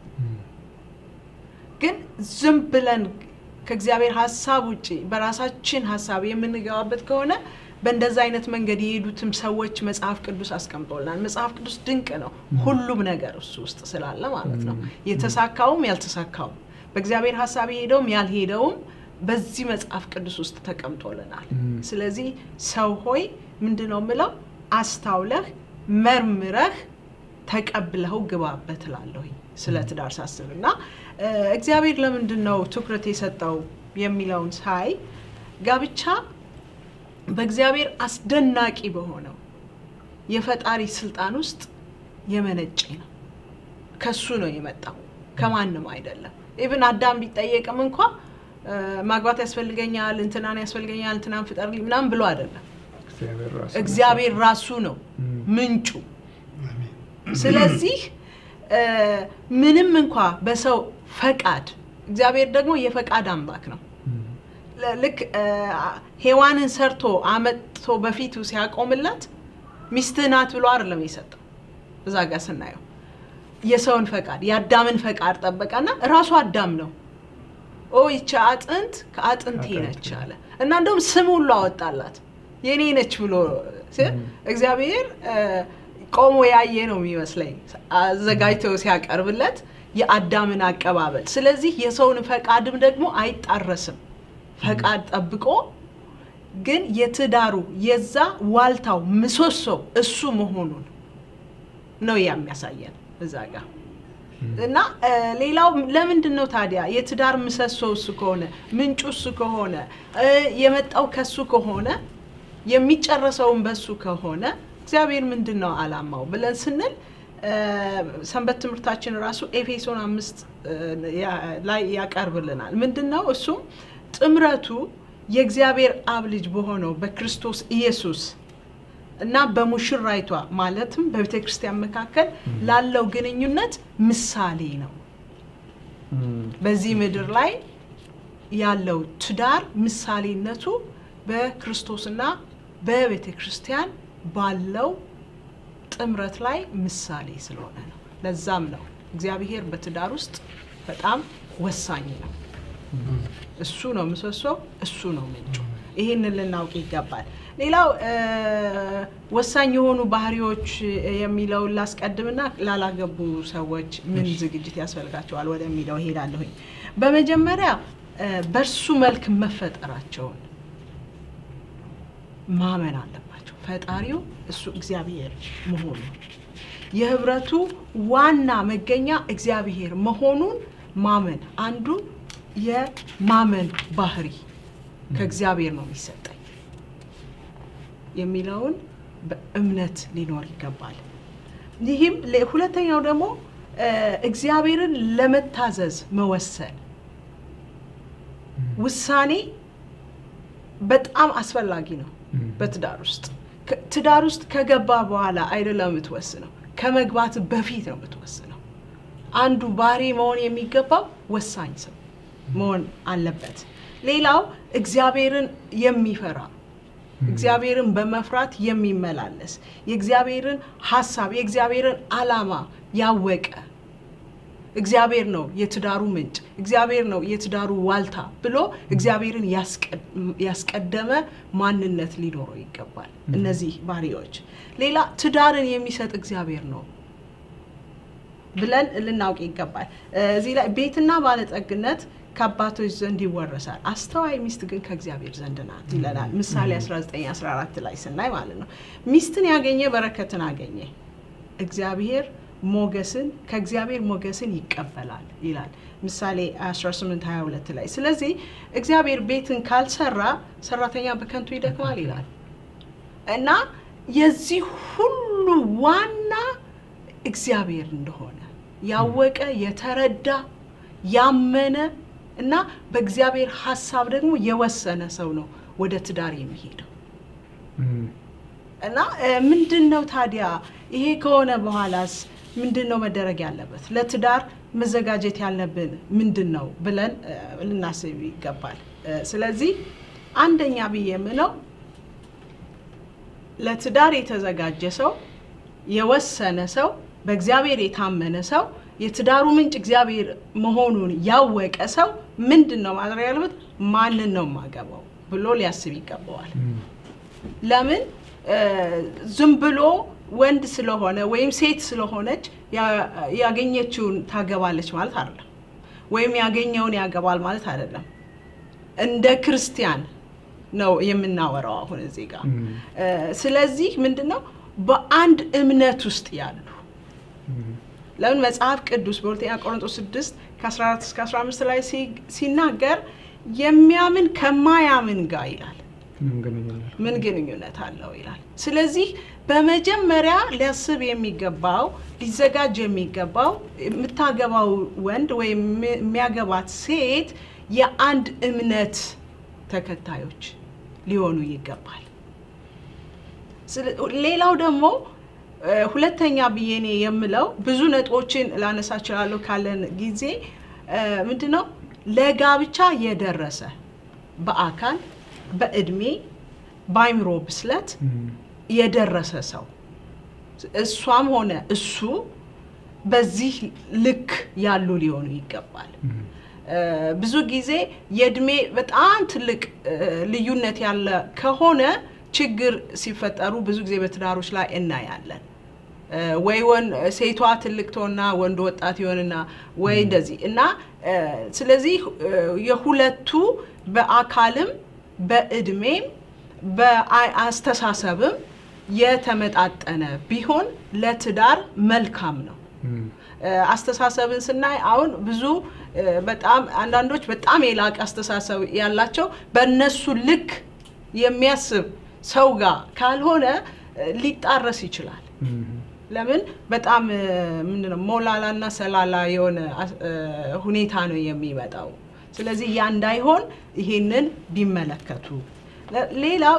ግን ዝም ብለን ከእግዚአብሔር ሀሳብ ውጭ በራሳችን ሀሳብ የምንገባበት ከሆነ በእንደዛ አይነት መንገድ የሄዱትም ሰዎች መጽሐፍ ቅዱስ አስቀምጦልናል። መጽሐፍ ቅዱስ ድንቅ ነው፣ ሁሉም ነገር እሱ ውስጥ ስላለ ማለት ነው። የተሳካውም ያልተሳካውም፣ በእግዚአብሔር ሀሳብ የሄደውም ያልሄደውም በዚህ መጽሐፍ ቅዱስ ውስጥ ተቀምጦልናል። ስለዚህ ሰው ሆይ ምንድን ነው የምለው አስታውለህ መርምረህ ተቀብለኸው ግባበት እላለሁኝ ስለ ትዳር ሳስብ እና እግዚአብሔር ለምንድን ነው ትኩረት የሰጠው የሚለውን ሳይ ጋብቻ በእግዚአብሔር አስደናቂ በሆነው የፈጣሪ ስልጣን ውስጥ የመነጨ ነው። ከሱ ነው የመጣው፣ ከማንም አይደለም። ኢብን አዳም ቢጠየቅም እንኳ ማግባት ያስፈልገኛል፣ እንትናን ያስፈልገኛል፣ እንትናን ፍጠርልኝ ምናምን ብሎ አይደለም። እግዚአብሔር ራሱ ነው ምንጩ። ስለዚህ ምንም እንኳ በሰው ፈቃድ እግዚአብሔር ደግሞ የፈቃድ አምላክ ነው። ልክ ሔዋንን ሰርቶ አመጥቶ በፊቱ ሲያቆምላት ሚስትህ ናት ብሎ አይደለም የሰጠው። እዛ ጋር ስናየው የሰውን ፈቃድ የአዳምን ፈቃድ ጠበቀና ራሱ አዳም ነው ኦ ይቺ አጥንት ከአጥንቴ ነች አለ እና እንደውም ስም ሁሉ አወጣላት የኔ ነች ብሎ እግዚአብሔር ቆሞ ያየ ነው የሚመስለኝ አዘጋጅቶ ሲያቀርብለት የአዳምን አቀባበል። ስለዚህ የሰውን ፈቃድም ደግሞ አይጣረስም። ፈቃድ ጠብቆ ግን የትዳሩ የዛ ዋልታው ምሰሶ እሱ መሆኑን ነው የሚያሳየን እዛ ጋር እና ሌላው ለምንድን ነው ታዲያ የትዳር ምሰሶ እሱ ከሆነ ምንጩ እሱ ከሆነ የመጣው ከሱ ከሆነ የሚጨረሰውን በሱ ከሆነ እግዚአብሔር ምንድን ነው አላማው ብለን ስንል ሰንበት ትምህርታችን ራሱ ኤፌሶን አምስት ላይ ያቀርብልናል። ምንድን ነው እሱም ጥምረቱ የእግዚአብሔር አብ ልጅ በሆነው በክርስቶስ ኢየሱስ እና በሙሽራይቷ ማለትም በቤተ ክርስቲያን መካከል ላለው ግንኙነት ምሳሌ ነው። በዚህ ምድር ላይ ያለው ትዳር ምሳሌነቱ በክርስቶስና በቤተ ክርስቲያን ባለው ጥምረት ላይ ምሳሌ ስለሆነ ነው። ለዛም ነው እግዚአብሔር በትዳር ውስጥ በጣም ወሳኝ ነው። እሱ ነው ምሰሶ፣ እሱ ነው ምንጩ። ይህንን ልናውቅ ይገባል። ሌላው ወሳኝ የሆኑ ባህሪዎች የሚለውን ላስቀድምና ላላገቡ ሰዎች ምን ዝግጅት ያስፈልጋቸዋል ወደሚለው እሄዳለሁኝ። በመጀመሪያ በእርሱ መልክ መፈጠራቸውን ማመን አለባቸው። ፈጣሪው እሱ እግዚአብሔር መሆኑ የህብረቱ ዋና መገኛ እግዚአብሔር መሆኑን ማመን አንዱ የማመን ባህሪ ከእግዚአብሔር ነው የሚሰጠኝ የሚለውን በእምነት ሊኖር ይገባል። ይህም ሁለተኛው ደግሞ እግዚአብሔርን ለመታዘዝ መወሰን ውሳኔ በጣም አስፈላጊ ነው። በትዳር ውስጥ ትዳር ውስጥ ከገባ በኋላ አይደለም የምትወስነው፣ ከመግባት በፊት ነው የምትወስነው። አንዱ ባህሪ መሆን የሚገባው ወሳኝ ሰው መሆን አለበት። ሌላው እግዚአብሔርን የሚፈራ እግዚአብሔርን በመፍራት የሚመላለስ የእግዚአብሔርን ሀሳብ የእግዚአብሔርን ዓላማ ያወቀ እግዚአብሔር ነው የትዳሩ ምንጭ፣ እግዚአብሔር ነው የትዳሩ ዋልታ ብሎ እግዚአብሔርን ያስቀደመ ማንነት ሊኖረው ይገባል። እነዚህ ባህሪዎች። ሌላ ትዳርን የሚሰጥ እግዚአብሔር ነው ብለን ልናውቅ ይገባል። እዚህ ላይ ቤትና ባለጠግነት ከአባቶች ዘንድ ይወረሳል፣ አስተዋይ ሚስት ግን ከእግዚአብሔር ዘንድ ናት ይለናል። ምሳሌ 1914 ላይ ስናይ ማለት ነው። ሚስትን ያገኘ በረከትን አገኘ፣ እግዚአብሔር ሞገስን ከእግዚአብሔር ሞገስን ይቀበላል ይላል ምሳሌ 18 22 ላይ። ስለዚህ እግዚአብሔር ቤትን ካልሰራ ሰራተኛ በከንቱ ይደክማል ይላል እና የዚህ ሁሉ ዋና እግዚአብሔር እንደሆነ ያወቀ የተረዳ ያመነ እና በእግዚአብሔር ሀሳብ ደግሞ የወሰነ ሰው ነው ወደ ትዳር የሚሄደው። እና ምንድን ነው ታዲያ ይሄ ከሆነ በኋላስ ምንድን ነው መደረግ ያለበት? ለትዳር መዘጋጀት ያለብን ምንድን ነው ብለን ልናስብ ይገባል። ስለዚህ አንደኛ ብዬ የምለው ለትዳር የተዘጋጀ ሰው፣ የወሰነ ሰው፣ በእግዚአብሔር የታመነ ሰው፣ የትዳሩ ምንጭ እግዚአብሔር መሆኑን ያወቀ ሰው ምንድን ነው ማድረግ ያለበት? ማንን ነው የማገባው ብሎ ሊያስብ ይገባዋል። ለምን ዝም ብሎ ወንድ ስለሆነ ወይም ሴት ስለሆነች ያገኘችውን ታገባለች ማለት አይደለም። ወይም ያገኘውን ያገባል ማለት አይደለም። እንደ ክርስቲያን ነው የምናወራው አሁን እዚህ ጋር። ስለዚህ ምንድን ነው በአንድ እምነት ውስጥ ያሉ ለምን መጽሐፍ ቅዱስ በሁለተኛ ቆሮንቶስ 6 ከ14 እስከ 15 ላይ ሲናገር የሚያምን ከማያምን ጋር ይላል ምን ግንኙነት አለው ይላል። ስለዚህ በመጀመሪያ ሊያስብ የሚገባው ሊዘጋጅ የሚገባው የምታገባው ወንድ ወይም የሚያገባት ሴት የአንድ እምነት ተከታዮች ሊሆኑ ይገባል። ሌላው ደግሞ ሁለተኛ ብዬ እኔ የምለው ብዙ ነጥቦችን ላነሳ እችላለሁ ካለን ጊዜ ምንድን ነው ለጋብቻ የደረሰ በአካል በእድሜ በአይምሮ ብስለት የደረሰ ሰው እሷም ሆነ እሱ በዚህ ልክ ያሉ ሊሆኑ ይገባል። ብዙ ጊዜ የእድሜ በጣም ትልቅ ልዩነት ያለ ከሆነ ችግር ሲፈጠሩ ብዙ ጊዜ በትዳሮች ላይ እናያለን። ወይ ወን ሴቷ ትልቅ ትሆንና ወንዱ ወጣት ይሆንና ወይ እንደዚህ እና ስለዚህ የሁለቱ በአካልም በእድሜም በአስተሳሰብም የተመጣጠነ ቢሆን ለትዳር መልካም ነው። አስተሳሰብን ስናይ አሁን ብዙ በጣም አንዳንዶች በጣም የላቀ አስተሳሰብ ያላቸው በእነሱ ልክ የሚያስብ ሰው ጋር ካልሆነ ሊጣረስ ይችላል። ለምን በጣም ምንድነው ሞላላና ሰላላ የሆነ ሁኔታ ነው የሚመጣው። ስለዚህ ያ እንዳይሆን ይሄንን ቢመለከቱ። ሌላው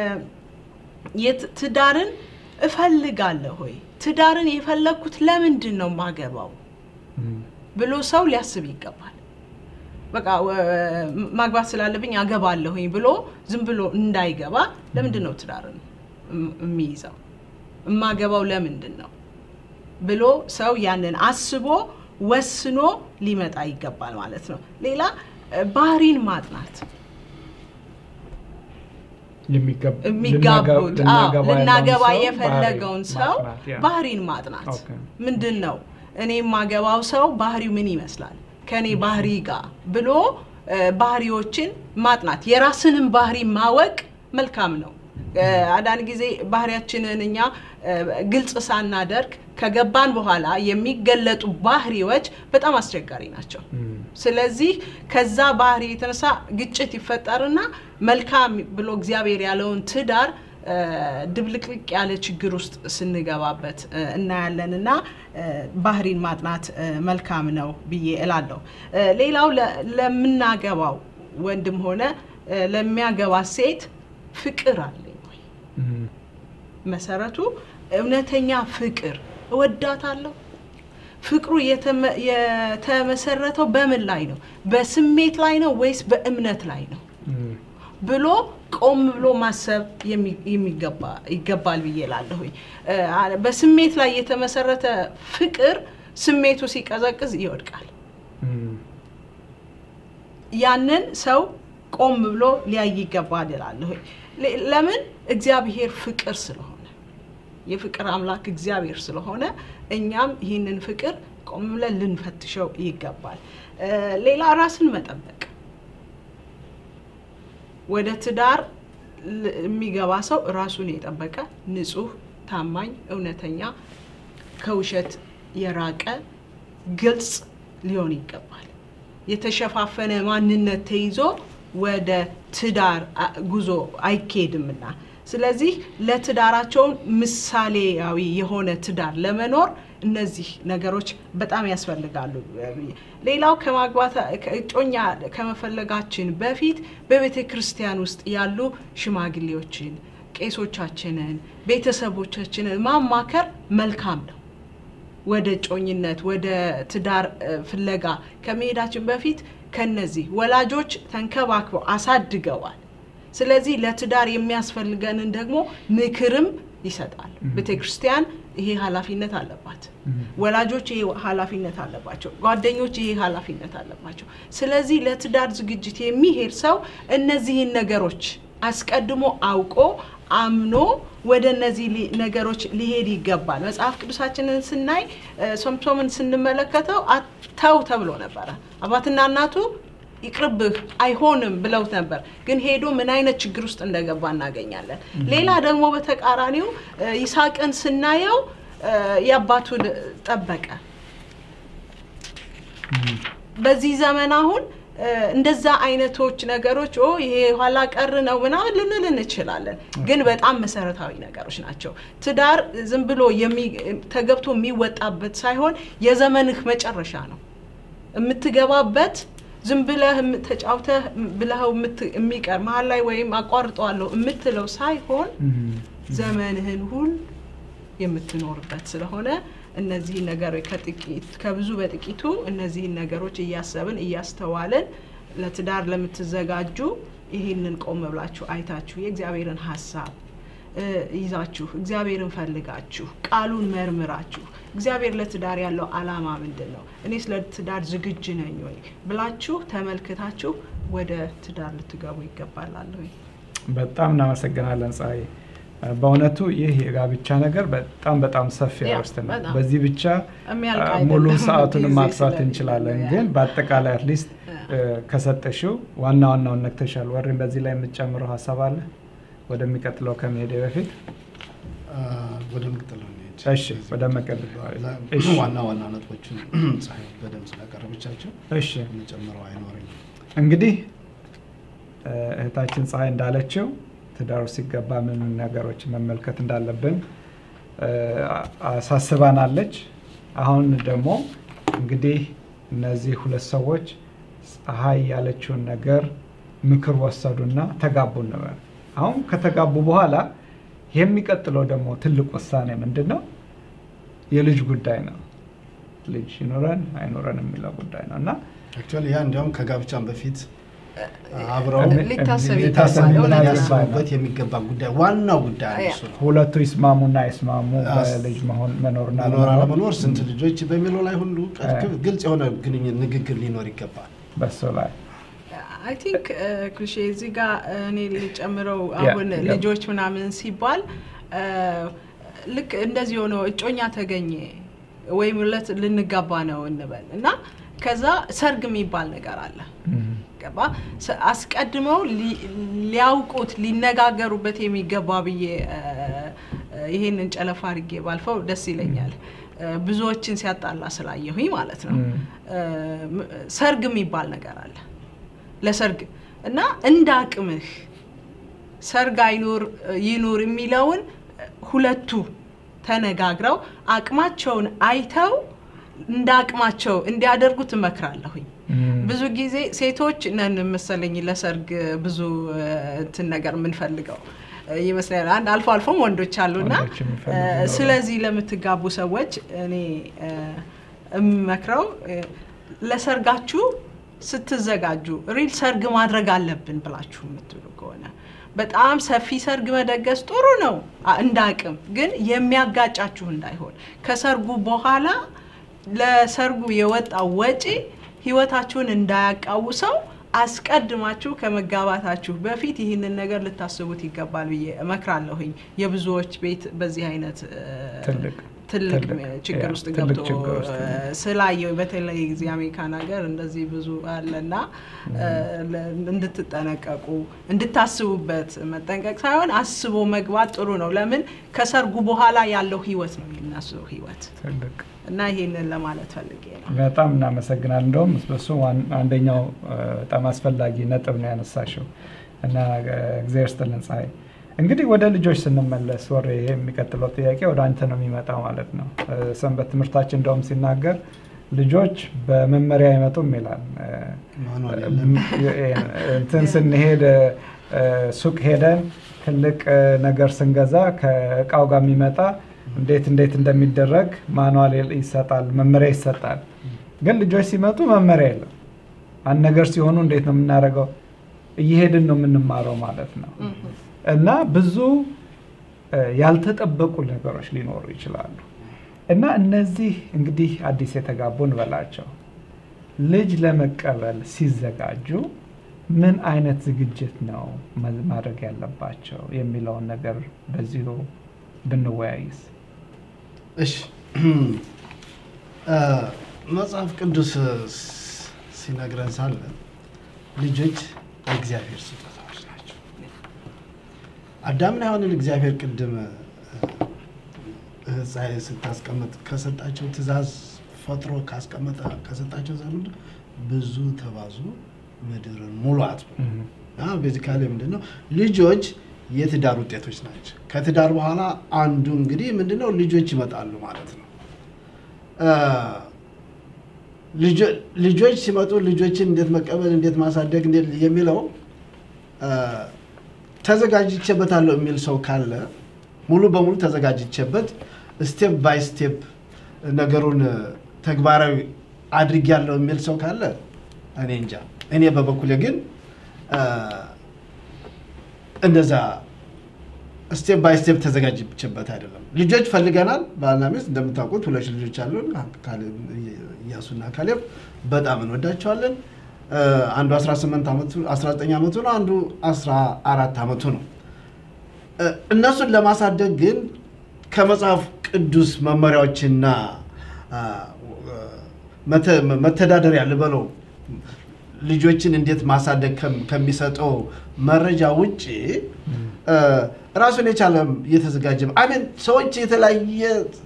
ትዳርን እፈልጋለሁ ሆይ ትዳርን የፈለግኩት ለምንድን ነው ማገባው ብሎ ሰው ሊያስብ ይገባል። በቃ ማግባት ስላለብኝ አገባለሁኝ ብሎ ዝም ብሎ እንዳይገባ። ለምንድን ነው ትዳርን የሚይዘው? የማገባው ለምንድን ነው ብሎ ሰው ያንን አስቦ ወስኖ ሊመጣ ይገባል ማለት ነው። ሌላ ባህሪን ማጥናት የሚገብ- የሚጋቡት ልናገ- አዎ፣ ልናገባ ልናገባ ያለውን ሰው የፈለገውን ባህሪ ሰው ማጥናት፣ ያ። ባህሪን ማጥናት ኦኬ። ምንድን ነው እኔ የማገባው ሰው ባህሪው ምን ይመስላል ከእኔ ባህሪ ጋር ብሎ እ፣ ባህሪዎችን ማጥናት የራስንም ባህሪ ማወቅ መልካም ነው እ፣ አንዳንድ ጊዜ ባህሪያችንን እኛ እ፣ ግልጽ ሳናደርግ ከገባን በኋላ የሚገለጡ ባህሪዎች በጣም አስቸጋሪ ናቸው እም፣ ስለዚህ ከዛ ባህሪ የተነሳ ግጭት ይፈጠርና መልካም ብሎ እግዚአብሔር ያለውን ትዳር እ፣ ድብልቅልቅ ያለ ችግር ውስጥ ስንገባበት እ፣ እናያለን እና እ፣ ባህሪን ማጥናት እ፣ መልካም ነው ብዬ እላለሁ። እ፣ ሌላው ለ- ለምናገባው ወንድም ሆነ እ፣ ለሚያገባ ሴት ፍቅር አለኝ ወይ? እም፣ መሰረቱ እውነተኛ ፍቅር እወዳታለሁ። ፍቅሩ የተመ- የተመሰረተው በምን ላይ ነው? በስሜት ላይ ነው ወይስ በእምነት ላይ ነው እም፣ ብሎ ቆም ብሎ ማሰብ የሚ- የሚገባ ይገባል ብዬ እላለሁኝ። እ፣ አ- በስሜት ላይ የተመሰረተ ፍቅር ስሜቱ ሲቀዘቅዝ ይወድቃል። እም፣ ያንን ሰው ቆም ብሎ ሊያይ ይገባል እላለሁ። ለ- ለምን እግዚአብሔር ፍቅር ስለሆነ የፍቅር አምላክ እግዚአብሔር ስለሆነ እኛም ይህንን ፍቅር ቆም ብለን ልንፈትሸው ይገባል። እ፣ ሌላ ራስን መጠበቅ ወደ ትዳር ል- የሚገባ ሰው ራሱን የጠበቀ ንጹህ፣ ታማኝ፣ እውነተኛ ከውሸት የራቀ ግልጽ ሊሆን ይገባል። የተሸፋፈነ ማንነት ተይዞ ወደ ትዳር አ- ጉዞ አይካሄድምና ስለዚህ ለትዳራቸውን ምሳሌያዊ የሆነ ትዳር ለመኖር እነዚህ ነገሮች በጣም ያስፈልጋሉ። ሌላው ከማግባት እጮኛ ከመፈለጋችን በፊት በቤተ ክርስቲያን ውስጥ ያሉ ሽማግሌዎችን፣ ቄሶቻችንን፣ ቤተሰቦቻችንን ማማከር መልካም ነው። ወደ ጮኝነት ወደ ትዳር እ፣ ፍለጋ ከመሄዳችን በፊት ከነዚህ ወላጆች ተንከባክበው አሳድገዋል። ስለዚህ ለትዳር የሚያስፈልገንን ደግሞ ምክርም ይሰጣል። ቤተ ክርስቲያን ይሄ ኃላፊነት አለባት። ወላጆች ይሄ ኃላፊነት አለባቸው። ጓደኞች ይሄ ኃላፊነት አለባቸው። ስለዚህ ለትዳር ዝግጅት የሚሄድ ሰው እነዚህን ነገሮች አስቀድሞ አውቆ አምኖ ወደ እነዚህ ሊ- ነገሮች ሊሄድ ይገባል። መጽሐፍ ቅዱሳችንን ስናይ እ፣ ሶምሶምን ስንመለከተው አተው ተብሎ ነበረ። አባትና እናቱ ይቅርብህ አይሆንም ብለውት ነበር። ግን ሄዶ ምን አይነት ችግር ውስጥ እንደገባ እናገኛለን። ሌላ ደግሞ በተቃራኒው እ፣ ይስሐቅን ስናየው እ፣ የአባቱን ጠበቀ። በዚህ ዘመን አሁን እ፣ እንደዛ አይነቶች ነገሮች ኦ ይሄ ኋላ ቀር ነው ምናምን ልንል እንችላለን፣ ግን በጣም መሰረታዊ ነገሮች ናቸው። ትዳር ዝም ብሎ የሚ- ተገብቶ የሚወጣበት ሳይሆን የዘመንህ መጨረሻ ነው። የምትገባበት ዝም ብለህ የም- ተጫውተህ ብለኸው የምት- የሚቀር መሀል ላይ ወይም አቋርጠዋለሁ የምትለው ሳይሆን እም፣ ዘመንህን ሁሉ የምትኖርበት ስለሆነ እነዚህን ነገሮች ከጥቂት ከብዙ በጥቂቱ እነዚህን ነገሮች እያሰብን እያስተዋልን ለትዳር ለምትዘጋጁ ይህንን ቆም ብላችሁ አይታችሁ የእግዚአብሔርን ሀሳብ እ፣ ይዛችሁ እግዚአብሔርን ፈልጋችሁ ቃሉን መርምራችሁ እግዚአብሔር ለትዳር ያለው ዓላማ ምንድን ነው? እኔስ ለትዳር ዝግጁ ነኝ ወይ ብላችሁ ተመልክታችሁ ወደ ትዳር ልትገቡ ይገባላለሁ። በጣም እናመሰግናለን ፀሐይ። በእውነቱ ይህ የጋብቻ ነገር በጣም በጣም ሰፊ ያ፣ አርዕስት ነው። በጣም። በዚህ ብቻ የሚያልቅ አ፣ አይደለም። ሙሉ ሰዓቱን ጊዜ ማጥፋት ስለሌለ እንችላለን፣ ያ። ግን በአጠቃላይ አትሊስት ያ። ከሰጠሽው ዋና ዋናውን ነክተሻል። ወሬም በዚህ ላይ የምትጨምረው ሀሳብ አለ ወደሚቀጥለው ከመሄድ በፊት? ወደሚቀጥለው እንሂድ። እሺ፣ ወደ መቀጠል። እሺ። ዋና ዋና ነጥቦችን ፀሐይ በደንብ ስላቀረበቻቸው እሺ የምጨምረው አይኖረኝም። እንግዲህ እ፣ እህታችን ፀሐይ እንዳለችው ትዳሩ ሲገባ ምን ምን ነገሮች መመልከት እንዳለብን እ፣ አሳስባናለች። አሁን ደግሞ እንግዲህ እነዚህ ሁለት ሰዎች ፀሐይ ያለችውን ነገር ምክር ወሰዱና ተጋቡ እንበል። አሁን ከተጋቡ በኋላ የሚቀጥለው ደግሞ ትልቅ ውሳኔ ምንድን ነው? የልጅ ጉዳይ ነው። ልጅ ይኖረን አይኖረን የሚለው ጉዳይ ነው እና አክቹዋሊ ያ እንዲያውም ከጋብቻም በፊት አብረው እሚ- ሊታሰብ እሚ- ይገባል። ሊታሰብ እውነት ነው። ሊያስቡበት የሚገባ ጉዳይ ዋናው ጉዳይ አንዱ እሱ ነው። ሁለቱ ይስማሙና አይስማሙ አስ- በልጅ መሆን መኖርና መኖር አለመኖር አለመኖር፣ ስንት ልጆች በሚለው ላይ ሁሉ እ። ግልጽ የሆነ ግንኙነት ንግግር ሊኖር ይገባል። በሱ ላይ አይ ቲንክ ክሊሼ እዚህ ጋር እኔ ልጨምረው ያ፣ አሁን ያ። ልጆች ምናምን ሲባል እ፣ ልክ እንደዚህ ሆነው እጮኛ ተገኘ ወይም ለት ልንጋባ ነው እንበል እና ከዛ ሰርግ የሚባል ነገር አለ እም፣ ገባ ስ- አስቀድመው ሊ- ሊያውቁት ሊነጋገሩበት የሚገባ ብዬ እ፣ እ፣ ይሄንን ጨለፋ አድርጌ ባልፈው ደስ ይለኛል እ፣ ብዙዎችን ሲያጣላ ስላየሁኝ ማለት ነው እም፣ እ፣ ም- ሰርግ የሚባል ነገር አለ ለሰርግ እና እንደ አቅምህ ሰርግ አይኑር ይኑር የሚለውን ሁለቱ ተነጋግረው አቅማቸውን አይተው እንደ አቅማቸው እንዲያደርጉት እመክራለሁኝ። እም፣ ብዙ ጊዜ ሴቶች ነን መሰለኝ ለሰርግ ብዙ እ፣ እንትን ነገር የምንፈልገው እ፣ ይመስላል። አንድ አልፎ አልፎም ወንዶች አሉና ወንዶች የሚፈልጉ እ፣ ይኖራሉ። ስለዚህ ለምትጋቡ ሰዎች እኔ እ፣ የምመክረው እ፣ ለሰርጋችሁ ስትዘጋጁ ሪል ሰርግ ማድረግ አለብን ብላችሁ የምትሉ ከሆነ በጣም ሰፊ ሰርግ መደገስ ጥሩ ነው አ- እንደ አቅም ግን የሚያጋጫችሁ እንዳይሆን ከሰርጉ በኋላ ለሰርጉ የወጣው ወጪ ህይወታችሁን እንዳያቃውሰው አስቀድማችሁ ከመጋባታችሁ በፊት ይህንን ነገር ልታስቡት ይገባል ብዬ እመክራለሁኝ። የብዙዎች ቤት በዚህ አይነት እ፣ ትልቅ ትልቅ ትልቅ፣ ችግር ያ፣ ውስጥ ትልቅ ገብቶ ችግር ውስጥ ነው። እ፣ ስላየው በተለይ እዚህ አሜሪካን ሀገር እንደዚህ ብዙ አለና እ፣ ለ- እንድትጠነቀቁ እንድታስቡበት መጠንቀቅ ሳይሆን አስቦ መግባት ጥሩ ነው። ለምን ከሰርጉ በኋላ ያለው ህይወት ነው የነሱ ህይወት ትልቅ እና ይሄንን ለማለት ፈልጌ ነው። በጣም እናመሰግናል። እንደውም እሱ ዋን- አንደኛው እ፣ በጣም አስፈላጊ ነጥብ ነው ያነሳሽው እና እ፣ እግዚአብሔር ይስጥልን ፀሐይ። እንግዲህ ወደ ልጆች ስንመለስ ወሬ ይሄ የሚቀጥለው ጥያቄ ወደ አንተ ነው የሚመጣው ማለት ነው። እ፣ ሰንበት ትምህርታችን እንደውም ሲናገር ልጆች በመመሪያ አይመጡም ይላል። እ፣ ማኑዋል የለም። እንትን ስንሄድ እ፣ ሱቅ ሄደን ትልቅ እ፣ ነገር ስንገዛ ከእቃው ጋር የሚመጣ እንዴት እንዴት እንደሚደረግ ማኑዋል ይሰጣል፣ መመሪያ ይሰጣል። ግን ልጆች ሲመጡ መመሪያ የለም። አንድ ነገር ሲሆኑ እንዴት ነው የምናደርገው? እየሄድን ነው የምንማረው ማለት ነው። እና ብዙ እ፣ ያልተጠበቁ ነገሮች ሊኖሩ ይችላሉ። እና እነዚህ እንግዲህ አዲስ የተጋቡ እንበላቸው ልጅ ለመቀበል ሲዘጋጁ ምን አይነት ዝግጅት ነው መ- ማድረግ ያለባቸው የሚለውን ነገር በዚሁ ብንወያይስ። እሺ እ፣ መጽሐፍ ቅዱስ ስ- ሲነግረን ሳለ ልጆች የእግዚአብሔር ስጦታዎች ናቸው። አዳምና ሔዋንን እግዚአብሔር ቅድም እ፣ እህት ፀሐይ ስታስቀምጥ ከሰጣቸው ትእዛዝ ፈጥሮ ካስቀመጠ ከሰጣቸው ትእዛዝ ምንድን ነው? ብዙ ተባዙ ምድርን ሙሏት ነው። ቤዚካሊ ምንድን ነው ልጆች የትዳር ውጤቶች ናቸው። ከትዳር በኋላ አንዱ እንግዲህ ምንድነው ልጆች ይመጣሉ ማለት ነው። እ፣ ልጆ- ልጆች ሲመጡ ልጆችን እንዴት መቀበል እንዴት ማሳደግ እንዴት የሚለው እ፣ ተዘጋጅቼበታለሁ የሚል ሰው ካለ ሙሉ በሙሉ ተዘጋጅቼበት ስቴፕ ባይ ስቴፕ ነገሩን ተግባራዊ አድርጌያለሁ የሚል ሰው ካለ እኔ እንጃ። እኔ በበኩሌ ግን እ፣ እንደዛ ስቴፕ ባይ ስቴፕ ተዘጋጅቼበት አይደለም። ልጆች ፈልገናል። ባልና ሚስት እንደምታውቁት ሁለት ልጆች አሉን፣ ካሌብ፣ እያሱና ካሌብ በጣም እንወዳቸዋለን። እ፣ አንዱ 18 ዓመቱ 19 ዓመቱ ነው፣ አንዱ 14 ዓመቱ ነው። እ፣ እነሱን ለማሳደግ ግን ከመጽሐፍ ቅዱስ መመሪያዎችና አ፣ መተ- መተዳደሪያ ልበለው ልጆችን እንዴት ማሳደግ ከም- ከሚሰጠው መረጃ ውጭ እ፣ ራሱን የቻለ የተዘጋጀ አሜን። ሰዎች የተለያየ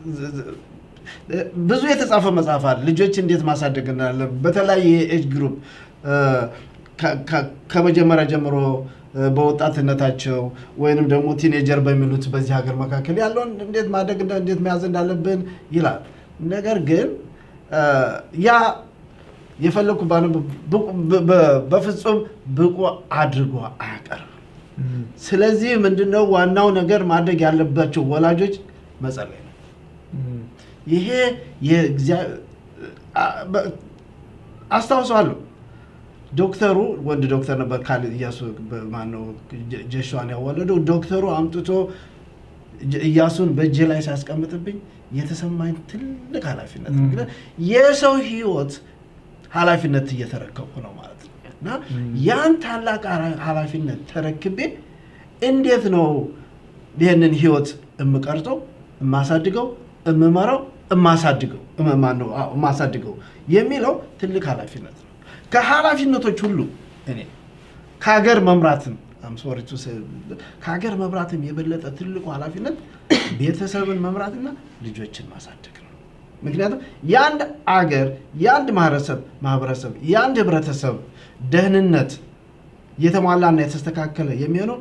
ብዙ የተጻፈ መጽሐፍ አለ። ልጆች እንዴት ማሳደግ እንዳለ በተለያየ ኤጅ ግሩፕ እ፣ ከ- ከ- ከመጀመሪያ ጀምሮ እ፣ በወጣትነታቸው ወይንም ደግሞ ቲኔጀር በሚሉት በዚህ ሀገር መካከል ያለውን እንዴት ማደግ እንዳ- እንዴት መያዝ እንዳለብን ይላል። ነገር ግን እ፣ ያ የፈለግኩ ባነ በፍጹም ብቁ አድርጎ አያቀርም። ስለዚህ ምንድነው ዋናው ነገር ማድረግ ያለባቸው ወላጆች መጸለይ ነው። ይሄ የእግዚአ- አ- በ- አስታውሰዋለሁ። ዶክተሩ ወንድ ዶክተር ነበር ካል እያሱ ማነው ጀ- ጀሽዋን ያወለደው ዶክተሩ አምጥቶ ጀ- እያሱን በእጄ ላይ ሲያስቀምጥብኝ የተሰማኝ ትልቅ ኃላፊነት ነው። ም። እንግዲህ የሰው ህይወት ኃላፊነት እየተረከቡ ነው ማለት ነው። እና ያን ታላቅ ኃላፊነት ተረክቤ እንዴት ነው ይህንን ህይወት የምቀርጸው፣ የማሳድገው፣ የምመራው፣ የማሳድገው ማነው የማሳድገው የሚለው ትልቅ ኃላፊነት ነው። ከኃላፊነቶች ሁሉ እኔ ከሀገር መምራትም ሶሪ ከሀገር መምራትም የበለጠ ትልቁ ኃላፊነት ቤተሰብን መምራትና ልጆችን ማሳደግ ነው። ምክንያቱም የአንድ አገር የአንድ ማህበረሰብ ማህበረሰብ የአንድ ህብረተሰብ ደህንነት የተሟላና የተስተካከለ የሚሆነው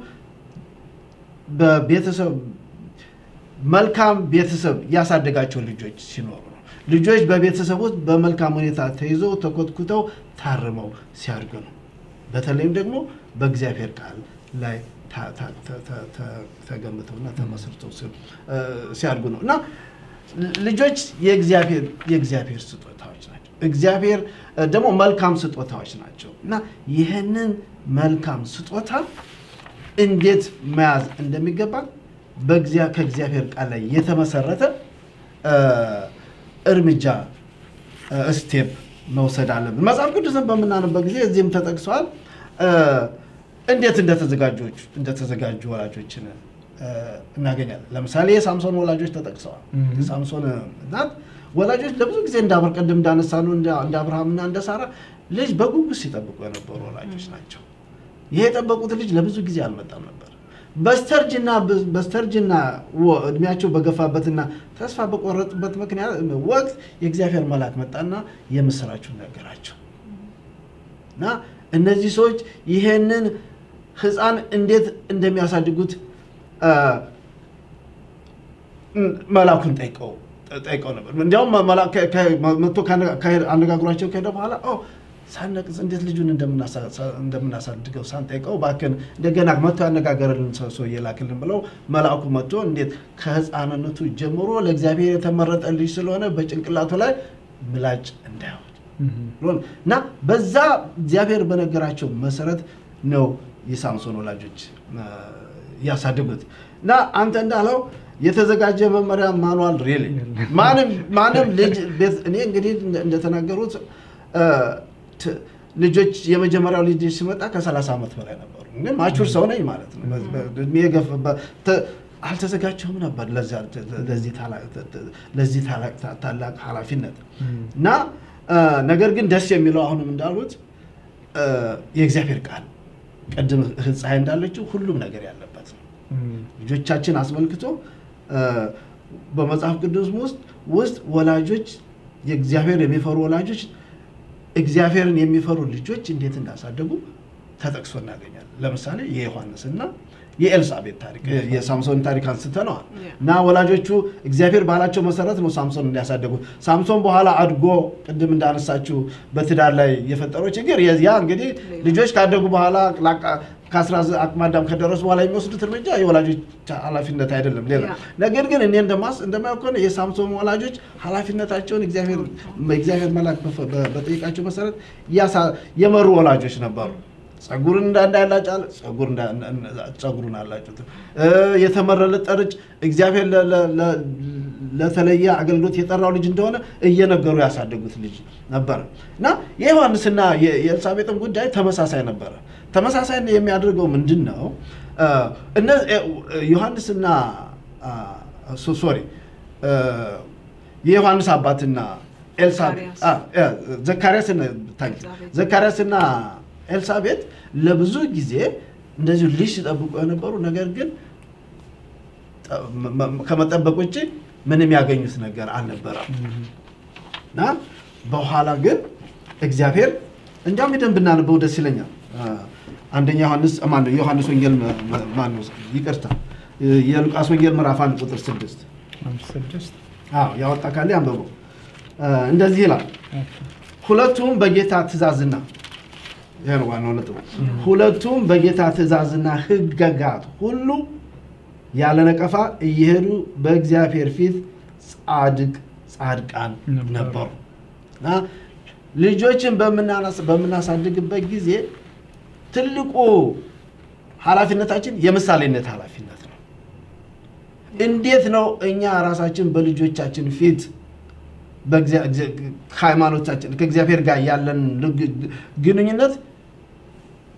በቤተሰብ መልካም ቤተሰብ ያሳደጋቸው ልጆች ሲኖሩ ነው። ልጆች በቤተሰብ ውስጥ በመልካም ሁኔታ ተይዘው ተኮትኩተው ታርመው ሲያድጉ ነው። በተለይም ደግሞ በእግዚአብሔር ቃል ላይ ተገንብተውና ተመስርተው ሲያድጉ ነው እና ልጆች የእግዚአብሔር ስጦታዎች ናቸው። እግዚአብሔር ደግሞ መልካም ስጦታዎች ናቸው እና ይህንን መልካም ስጦታ እንዴት መያዝ እንደሚገባ ከእግዚአብሔር ቃል ላይ የተመሰረተ እርምጃ ስቴፕ መውሰድ አለብን። መጽሐፍ ቅዱስን በምናነበት ጊዜ እዚህም ተጠቅሰዋል። እንዴት እንደተዘጋጆች እንደተዘጋጁ ወላጆችን እናገኛለን። ለምሳሌ የሳምሶን ወላጆች ተጠቅሰዋል። የሳምሶን እናት ወላጆች ለብዙ ጊዜ እንዳብር ቅድም እንዳነሳኑ እንደ አብርሃምና እንደ ሳራ ልጅ በጉጉት ሲጠብቁ የነበሩ ወላጆች ናቸው። ይሄ የጠበቁት ልጅ ለብዙ ጊዜ አልመጣም ነበር። በስተርጅና በስተርጅና እድሜያቸው በገፋበትና ተስፋ በቆረጡበት ምክንያት ወቅት የእግዚአብሔር መልአክ መጣና የምስራችሁን ነገራቸው እና እነዚህ ሰዎች ይሄንን ሕፃን እንዴት እንደሚያሳድጉት መላኩን ጠይቀው ጠይቀው ነበር። እንዲያውም መጥቶ አነጋግሯቸው ከሄደ በኋላ ሳነቅስ እንዴት ልጁን እንደምናሳድገው ሳንጠይቀው እባክህን እንደገና መጥቶ ያነጋገርልን ሰው እየላክልን ብለው መልአኩ መጥቶ እንዴት ከህፃንነቱ ጀምሮ ለእግዚአብሔር የተመረጠ ልጅ ስለሆነ በጭንቅላቱ ላይ ምላጭ እንዳይሆን እና በዛ እግዚአብሔር በነገራቸው መሰረት ነው የሳምሶን ወላጆች ያሳድጉት እና አንተ እንዳለው የተዘጋጀ መመሪያ ማኑዋል ሪሊ ማንም ልጅ ቤት እኔ እንግዲህ እንደተናገሩት ልጆች የመጀመሪያው ልጅ ሲመጣ ከ30 ዓመት በላይ ነበሩ። ግን ማቹር ሰው ነኝ ማለት ነው። እድሜ አልተዘጋጀሁም ነበር ለዚህ ታላቅ ኃላፊነት እና ነገር ግን ደስ የሚለው አሁንም እንዳሉት የእግዚአብሔር ቃል ቅድም ፀሐይ እንዳለችው ሁሉም ነገር ያለበት ነው። ልጆቻችን አስመልክቶ በመጽሐፍ ቅዱስ ውስጥ ውስጥ ወላጆች የእግዚአብሔር የሚፈሩ ወላጆች እግዚአብሔርን የሚፈሩ ልጆች እንዴት እንዳሳደጉ ተጠቅሶ እናገኛለን። ለምሳሌ የዮሐንስና የኤልሳቤት ታሪክ የሳምሶን ታሪክ አንስተነዋል እና ወላጆቹ እግዚአብሔር ባላቸው መሰረት ነው ሳምሶን እንዲያሳደጉ። ሳምሶን በኋላ አድጎ ቅድም እንዳነሳችው በትዳር ላይ የፈጠረው ችግር ያ እንግዲህ ልጆች ካደጉ በኋላ ከአስራ አቅመ አዳም ከደረሱ በኋላ የሚወስዱት እርምጃ የወላጆች ኃላፊነት አይደለም። ሌላ ነገር ግን እኔ እንደማየው ከሆነ የሳምሶን ወላጆች ኃላፊነታቸውን እግዚአብሔር መልአክ በጠየቃቸው መሰረት የመሩ ወላጆች ነበሩ። ጸጉርን እንዳያላጫል ጸጉሩን አላጩት። የተመረለ ጠርጭ እግዚአብሔር ለተለየ አገልግሎት የጠራው ልጅ እንደሆነ እየነገሩ ያሳደጉት ልጅ ነበረ እና የዮሐንስና የኤልሳቤጥም ጉዳይ ተመሳሳይ ነበረ። ተመሳሳይ የሚያደርገው ምንድን ነው? ዮሐንስና ሶሪ የዮሐንስ አባትና ዘካርያስና ኤልሳቤጥ ለብዙ ጊዜ እንደዚሁ ልጅ ሲጠብቁ የነበሩ ነገር ግን ከመጠበቅ ውጭ ምንም ያገኙት ነገር አልነበረም እና በኋላ ግን እግዚአብሔር እንዲያውም ሄደን ብናነበው ደስ ይለኛል። አንደኛ ዮሐንስ ማነው ዮሐንስ ወንጌል ማነው ይቅርታ የሉቃስ ወንጌል ምዕራፍ አንድ ቁጥር ስድስት ስድስት ያወጣ ካለ አንብበው። እንደዚህ ይላል ሁለቱም በጌታ ትእዛዝና ይህ ነው ዋናው ነጥቡ። ሁለቱም በጌታ ትእዛዝና ሕግጋት ሁሉ ያለ ነቀፋ እየሄዱ በእግዚአብሔር ፊት ጻድቅ ጻድቃን ነበሩ እና ልጆችን በምናሳድግበት ጊዜ ትልቁ ኃላፊነታችን የምሳሌነት ኃላፊነት ነው። እንዴት ነው እኛ ራሳችን በልጆቻችን ፊት ከሃይማኖታችን ከእግዚአብሔር ጋር ያለን ግንኙነት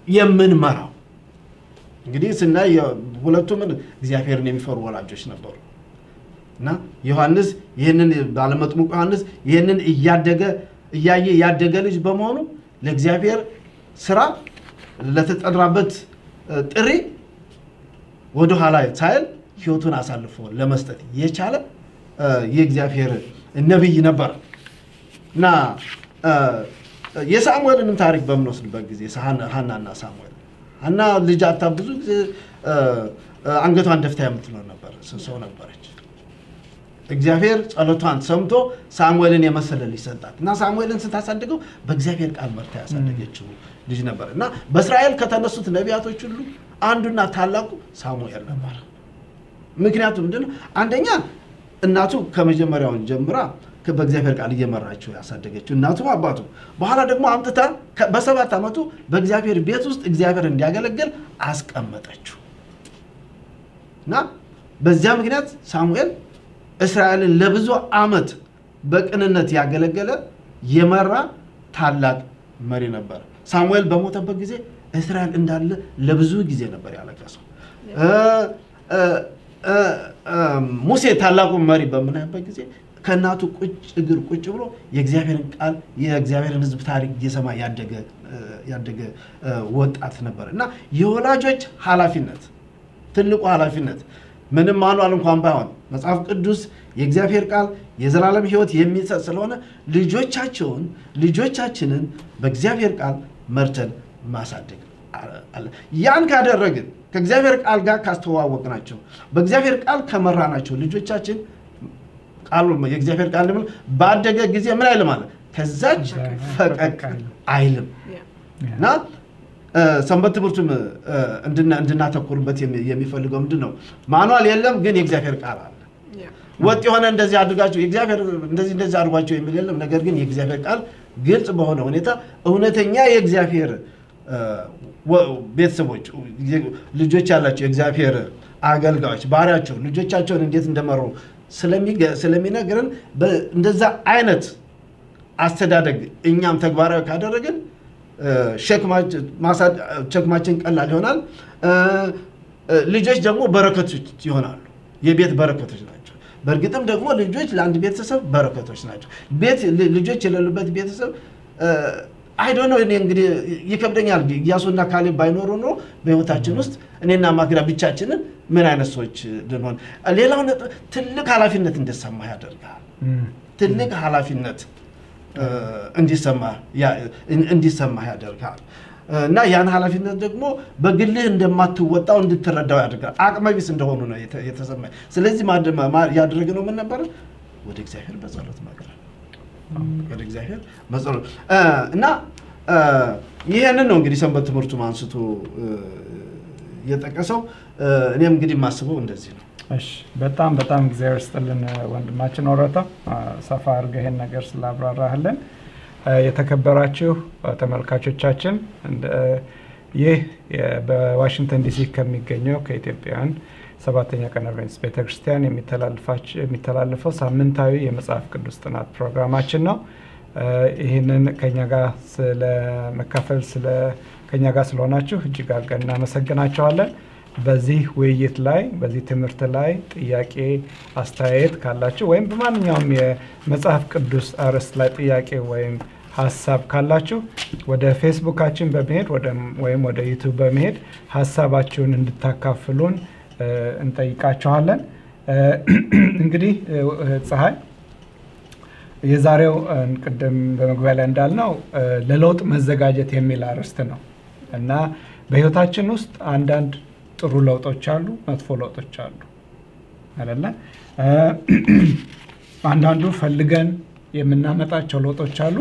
የምንመራው። እንግዲህ ስናይ ሁለቱም እግዚአብሔርን የሚፈሩ ወላጆች ነበሩ እና ዮሐንስ ይህንን ባለመጥምቁ ዮሐንስ ይህንን እያደገ እያየ ያደገ ልጅ በመሆኑ ለእግዚአብሔር ስራ ለተጠራበት ጥሪ ወደኋላ ሳይል ህይወቱን አሳልፎ ለመስጠት የቻለ የእግዚአብሔር ነቢይ ነበር እና የሳሙኤልንም ታሪክ በምንወስድበት ጊዜ ሀናና ሳሙኤል ሀና ልጅ አታ ብዙ ጊዜ አንገቷን ደፍታ የምትኖር ነበር ሰው ነበረች። እግዚአብሔር ጸሎቷን ሰምቶ ሳሙኤልን የመሰለ ልጅ ሰጣት እና ሳሙኤልን ስታሳድገው በእግዚአብሔር ቃል መርታ ያሳደገችው ልጅ ነበር እና በእስራኤል ከተነሱት ነቢያቶች ሁሉ አንዱና ታላቁ ሳሙኤል ነበር። ምክንያቱም ምንድነው? አንደኛ እናቱ ከመጀመሪያውን ጀምራ በእግዚአብሔር ቃል እየመራችው ያሳደገችው እናቱም አባቱ፣ በኋላ ደግሞ አምጥታ በሰባት ዓመቱ በእግዚአብሔር ቤት ውስጥ እግዚአብሔር እንዲያገለግል አስቀመጠችው እና በዚያ ምክንያት ሳሙኤል እስራኤልን ለብዙ ዓመት በቅንነት ያገለገለ የመራ ታላቅ መሪ ነበር። ሳሙኤል በሞተበት ጊዜ እስራኤል እንዳለ ለብዙ ጊዜ ነበር ያለቀሰው። ሙሴ ታላቁ መሪ በምናይበት ጊዜ ከእናቱ ቁጭ እግር ቁጭ ብሎ የእግዚአብሔርን ቃል የእግዚአብሔርን ሕዝብ ታሪክ እየሰማ ያደገ ወጣት ነበር እና የወላጆች ኃላፊነት ትልቁ ኃላፊነት ምንም ማኗል እንኳን ባይሆን መጽሐፍ ቅዱስ የእግዚአብሔር ቃል የዘላለም ሕይወት የሚሰጥ ስለሆነ ልጆቻቸውን ልጆቻችንን በእግዚአብሔር ቃል መርተን ማሳደግ አለ። ያን ካደረግን ከእግዚአብሔር ቃል ጋር ካስተዋወቅናቸው በእግዚአብሔር ቃል ከመራናቸው ልጆቻችን ቃሉ የእግዚአብሔር ቃል ደግሞ ባደገ ጊዜ ምን አይልም አለ ከዛች ፈቀቅ አይልም እና ሰንበት ትምህርቱም እንድናተኩርበት የሚፈልገው ምንድን ነው? ማኗል የለም፣ ግን የእግዚአብሔር ቃል አለ። ወጥ የሆነ እንደዚህ አድርጋችሁ የእግዚአብሔር እንደዚህ እንደዚህ አድርጓቸው የሚል የለም። ነገር ግን የእግዚአብሔር ቃል ግልጽ በሆነ ሁኔታ እውነተኛ የእግዚአብሔር ቤተሰቦች ልጆች ያላቸው የእግዚአብሔር አገልጋዮች ባሪያቸው ልጆቻቸውን እንዴት እንደመሩ ስለሚነግረን እንደዛ አይነት አስተዳደግ እኛም ተግባራዊ ካደረግን ሸክማችን ቀላል ይሆናል። ልጆች ደግሞ በረከቶች ይሆናሉ። የቤት በረከቶች ናቸው። በእርግጥም ደግሞ ልጆች ለአንድ ቤተሰብ በረከቶች ናቸው። ቤት ልጆች የሌሉበት ቤተሰብ አይዶነ እኔ እንግዲህ ይከብደኛል። ኢያሱና ካሌብ ባይኖሩ ኖሮ በህይወታችን ውስጥ እኔና ማግዳ ብቻችንን ምን አይነት ሰዎች ልንሆን። ሌላው ትልቅ ኃላፊነት እንዲሰማ ያደርጋል። ትልቅ ኃላፊነት እንዲሰማ ያደርጋል እና ያን ኃላፊነት ደግሞ በግልህ እንደማትወጣው እንድትረዳው ያደርጋል። አቅመቢስ እንደሆኑ ነው የተሰማኝ። ስለዚህ ያደረግነው ምን ነበረ? ወደ እግዚአብሔር በጸሎት መቅረብ ወደ እግዚአብሔር መጸሎት እና ይህንን ነው እንግዲህ ሰንበት ትምህርቱም አንስቶ የጠቀሰው። እኔም እንግዲህ የማስበው እንደዚህ ነው። እሺ በጣም በጣም እግዚአብሔር ስጥልን ወንድማችን ወረታ ሰፋ አድርገህ ይሄን ነገር ስላብራራህልን። የተከበራችሁ ተመልካቾቻችን ይህ በዋሽንግተን ዲሲ ከሚገኘው ከኢትዮጵያውያን ሰባተኛ ቀን አድቬንቲስት ቤተክርስቲያን የሚተላለፈው ሳምንታዊ የመጽሐፍ ቅዱስ ጥናት ፕሮግራማችን ነው። ይህንን ከኛ ጋር ስለመካፈል ከኛ ጋር ስለሆናችሁ እጅግ አድርገን እናመሰግናቸዋለን። በዚህ ውይይት ላይ በዚህ ትምህርት ላይ ጥያቄ፣ አስተያየት ካላችሁ ወይም በማንኛውም የመጽሐፍ ቅዱስ አርዕስት ላይ ጥያቄ ወይም ሀሳብ ካላችሁ ወደ ፌስቡካችን በመሄድ ወይም ወደ ዩቱብ በመሄድ ሀሳባችሁን እንድታካፍሉን እንጠይቃችኋለን። እንግዲህ ፀሐይ የዛሬው ቅድም በመግቢያ ላይ እንዳልነው ለለውጥ መዘጋጀት የሚል አርዕስት ነው እና በህይወታችን ውስጥ አንዳንድ ጥሩ ለውጦች አሉ፣ መጥፎ ለውጦች አሉ አይደለ? አንዳንዱ ፈልገን የምናመጣቸው ለውጦች አሉ።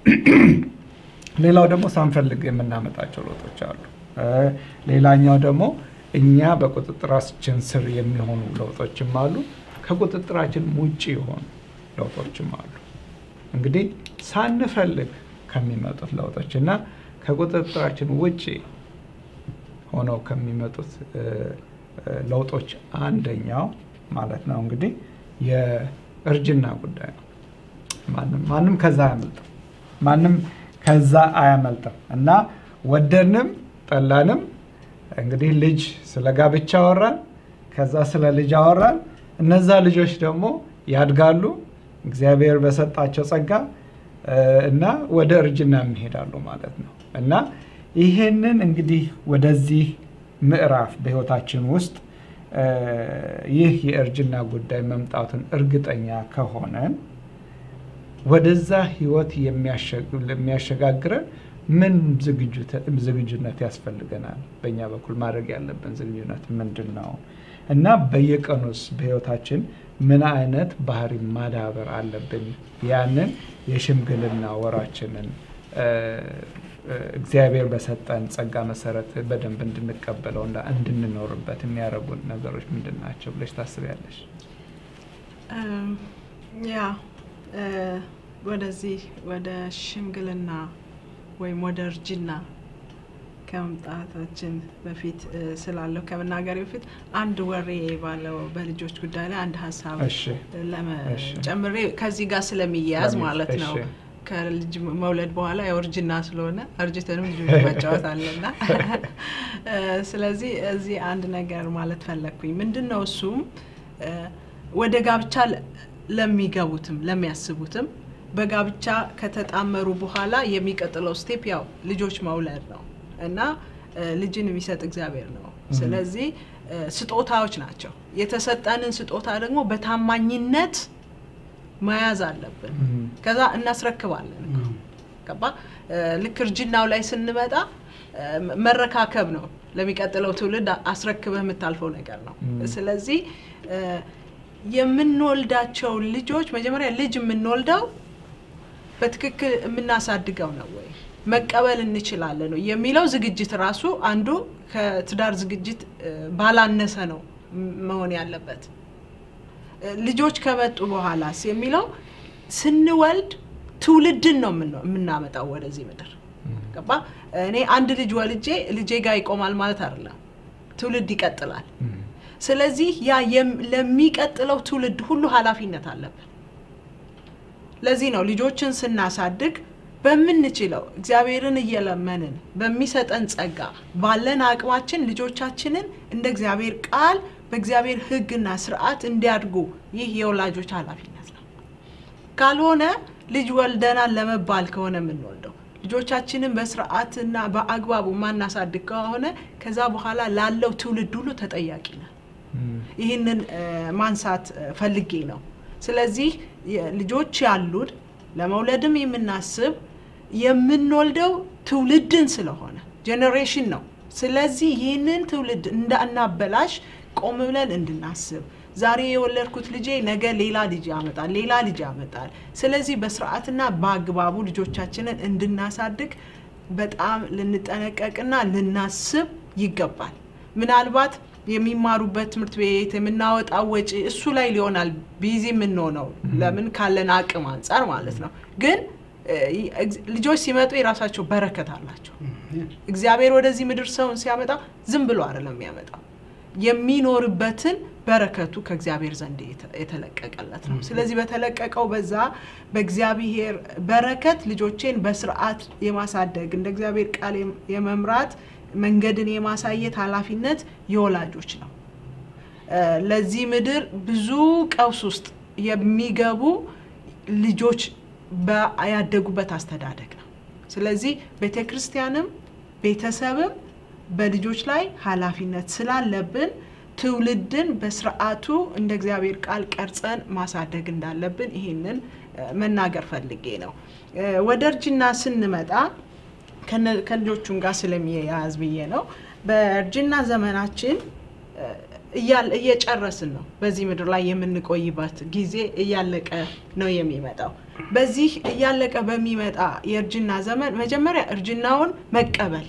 ሌላው ደግሞ ሳንፈልግ የምናመጣቸው ለውጦች አሉ። ሌላኛው ደግሞ እኛ በቁጥጥራችን ስር የሚሆኑ ለውጦችም አሉ። ከቁጥጥራችን ውጭ የሆኑ ለውጦችም አሉ። እንግዲህ ሳንፈልግ ከሚመጡት ለውጦች እና ከቁጥጥራችን ውጭ ሆነው ከሚመጡት ለውጦች አንደኛው ማለት ነው እንግዲህ የእርጅና ጉዳይ ነው። ማንም ከዛ አያመልጥም። ማንም ከዛ አያመልጥም እና ወደድንም ጠላንም እንግዲህ ልጅ ስለ ጋብቻ አወራን፣ ከዛ ስለ ልጅ አወራን። እነዛ ልጆች ደግሞ ያድጋሉ እግዚአብሔር በሰጣቸው ጸጋ እ፣ እና ወደ እርጅና ይሄዳሉ ማለት ነው እና ይሄንን እንግዲህ ወደዚህ ምዕራፍ በህይወታችን ውስጥ እ፣ ይህ የእርጅና ጉዳይ መምጣቱን እርግጠኛ ከሆነን ወደዛ ህይወት የሚያሸግ- የሚያሸጋግረን ምን ዝግጁተ- ዝግጁነት ያስፈልገናል? በእኛ በኩል ማድረግ ያለብን ዝግጁነት ምንድን ነው? እና በየቀኑስ በህይወታችን ምን አይነት ባህሪ ማዳበር አለብን? ያንን የሽምግልና ወራችንን እ፣ እ፣ እግዚአብሔር በሰጠን ጸጋ መሰረት በደንብ እንድንቀበለው እና እንድንኖርበት የሚያደርጉን ነገሮች ምንድን ናቸው ብለሽ ታስቢያለሽ? እም፣ ያ እ፣ ወደዚህ ወደ ሽምግልና ወይም ወደ እርጅና ከመምጣታችን በፊት እ፣ ስላለው ከመናገር በፊት አንድ ወሬ ባለው በልጆች ጉዳይ ላይ አንድ ሀሳብ እሺ ለመ- እሺ። ጨምሬ ከዚህ ጋር ስለሚያያዝ ለሚ- ማለት ነው። እሺ። ከልጅ መውለድ በኋላ ያው እርጅና ስለሆነ እርጅተንም ልጆች መጫወት አለና እ፣ ስለዚህ እዚህ አንድ ነገር ማለት ፈለግኩኝ። ምንድን ነው እሱም እ፣ ወደ ጋብቻ ለ- ለሚገቡትም ለሚያስቡትም በጋብቻ ከተጣመሩ በኋላ የሚቀጥለው ስቴፕ ያው ልጆች መውለድ ነው እና እ፣ ልጅን የሚሰጥ እግዚአብሔር ነው። ስለዚህ እ፣ ስጦታዎች ናቸው። የተሰጠንን ስጦታ ደግሞ በታማኝነት መያዝ አለብን። እም፣ ከዛ እናስረክባለን እኮ ገባ እ፣ ልክ እርጅናው ላይ ስንመጣ እ፣ መረካከብ ነው ለሚቀጥለው ትውልድ አስረክበህ የምታልፈው ነገር ነው። ም። ስለዚህ እ፣ የምንወልዳቸው ልጆች መጀመሪያ ልጅ የምንወልደው በትክክል የምናሳድገው ነው ወይ መቀበል እንችላለን ነው የሚለው ዝግጅት ራሱ አንዱ ከትዳር ዝግጅት እ፣ ባላነሰ ነው ም- መሆን ያለበት። እ፣ ልጆች ከመጡ በኋላስ የሚለው ስንወልድ ትውልድን ነው የምንወ- የምናመጣው ወደዚህ ምድር ገባ። እኔ አንድ ልጅ ወልጄ ልጄ ጋር ይቆማል ማለት አይደለም፣ ትውልድ ይቀጥላል። እም፣ ስለዚህ ያ የም- ለሚቀጥለው ትውልድ ሁሉ ኃላፊነት አለብን። ለዚህ ነው ልጆችን ስናሳድግ በምንችለው እግዚአብሔርን እየለመንን በሚሰጠን ጸጋ ባለን አቅማችን ልጆቻችንን እንደ እግዚአብሔር ቃል በእግዚአብሔር ሕግና ስርዓት እንዲያድጉ ይህ የወላጆች ኃላፊነት ነው። ካልሆነ ልጅ ወልደናል ለመባል ከሆነ የምንወልደው ልጆቻችንን በስርዓትና በአግባቡ ማናሳድግ ከሆነ ከዛ በኋላ ላለው ትውልድ ሁሉ ተጠያቂ ነን። እም፣ ይህንን እ፣ ማንሳት እ፣ ፈልጌ ነው። ስለዚህ የ- ልጆች ያሉን ለመውለድም የምናስብ የምንወልደው ትውልድን ስለሆነ ጄኔሬሽን ነው። ስለዚህ ይህንን ትውልድ እንዳናበላሽ ቆም ብለን እንድናስብ ዛሬ የወለድኩት ልጄ ነገ ሌላ ልጅ ያመጣል፣ ሌላ ልጅ ያመጣል። ስለዚህ በስርዓትና በአግባቡ ልጆቻችንን እንድናሳድግ በጣም ልንጠነቀቅና ልናስብ ይገባል። ምናልባት የሚማሩበት ትምህርት ቤት የምናወጣው ወጪ እሱ ላይ ሊሆናል ቢዚ የምንሆነው ለምን ካለን አቅም አንጻር ማለት ነው። ግን እ፣ እግ- ልጆች ሲመጡ የራሳቸው በረከት አላቸው። እግዚአብሔር ወደዚህ ምድር ሰውን ሲያመጣ ዝም ብሎ አይደለም የሚያመጣው የሚኖርበትን በረከቱ ከእግዚአብሔር ዘንድ የተ- የተለቀቀለት ነው። ስለዚህ በተለቀቀው በዛ በእግዚአብሔር በረከት ልጆቼን በስርዓት የማሳደግ እንደ እግዚአብሔር ቃል የም- የመምራት መንገድን የማሳየት ኃላፊነት የወላጆች ነው። እ፣ ለዚህ ምድር ብዙ ቀውስ ውስጥ የሚገቡ ልጆች በ- ያደጉበት አስተዳደግ ነው። ስለዚህ ቤተ ክርስቲያንም ቤተሰብም በልጆች ላይ ኃላፊነት ስላለብን ትውልድን በስርዓቱ እንደ እግዚአብሔር ቃል ቀርጸን ማሳደግ እንዳለብን ይህንን እ፣ መናገር ፈልጌ ነው። እ፣ ወደ እርጅና ስንመጣ ከነ- ከልጆቹም ጋር ስለሚያያዝ ብዬ ነው። በእርጅና ዘመናችን እ፣ እያል- እየጨረስን ነው። በዚህ ምድር ላይ የምንቆይበት ጊዜ እያለቀ ነው የሚመጣው። በዚህ እያለቀ በሚመጣ የእርጅና ዘመን መጀመሪያ እርጅናውን መቀበል፣